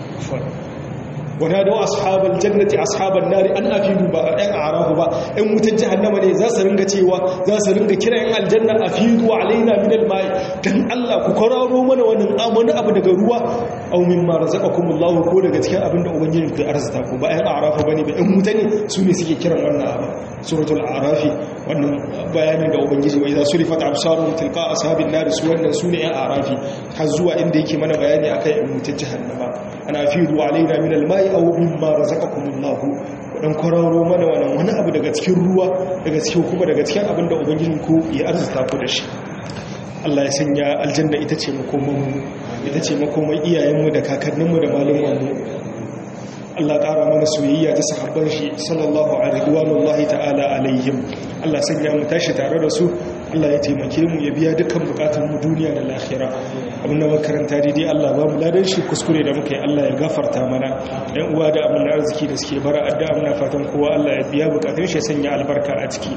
ونادوا أصحاب الجنة أصحاب النار أن أفيدوا بقى أن أعراه بقى أن متجهنم ne za su ringa cewa za su ringa kira yan aljanna afidu alaina min alma'i dan Allah ku kwararo mana wannan amana abu daga ruwa aw mimma razaqakum Allah ko daga cikin abin da ubangiji ku arzuta ku ba yan a'rafa bane ba yan mutane su ne suke kiran wannan abu suratul a'rafi wannan bayanin da ubangiji wa idza surifat absaruhum tilqa ashabin nar su wannan su ne yan a'rafi har zuwa inda yake mana bayani akan yan mutajahannama ana afidu alaina min alma'i aw mimma razaqakumullah dan kwararo mana wannan wani abu daga cikin ruwa daga cikin kuma daga cikin abin da ubangijin ku ya arzuta ku da shi Allah ya sanya aljanna ita ce makoman mu ita ce makoman iyayenmu da kakanninmu da malumanmu Allah ƙara mana soyayya ta sahabban shi sallallahu alaihi wa ta'ala alaihim Allah sanya mu tashi tare da su Allah ya taimake mu ya biya dukkan bukatun mu duniya da lahira abin da makaranta daidai Allah ba mu ladan shi kuskure da muka yi Allah ya gafarta mana ɗan uwa da abin arziki da suke bara addu'a muna fatan kowa Allah ya biya bukatun shi ya sanya albarka a ciki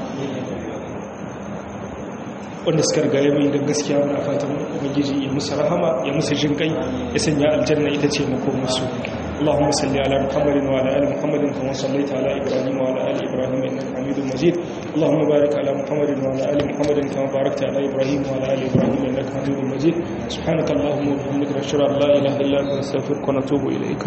wanda suka riga ya mai gaskiya muna fatan ubangiji ya musu rahama ya musu jinkai ya sanya aljanna ita ce makomarsu اللهم صل على محمد وعلى ال محمد كما صليت على ابراهيم وعلى ال ابراهيم انك حميد مجيد اللهم بارك على محمد وعلى ال محمد كما باركت على ابراهيم وعلى ال ابراهيم انك حميد مجيد سبحانك اللهم وبحمدك نشهد ان لا اله الا انت نستغفرك ونتوب اليك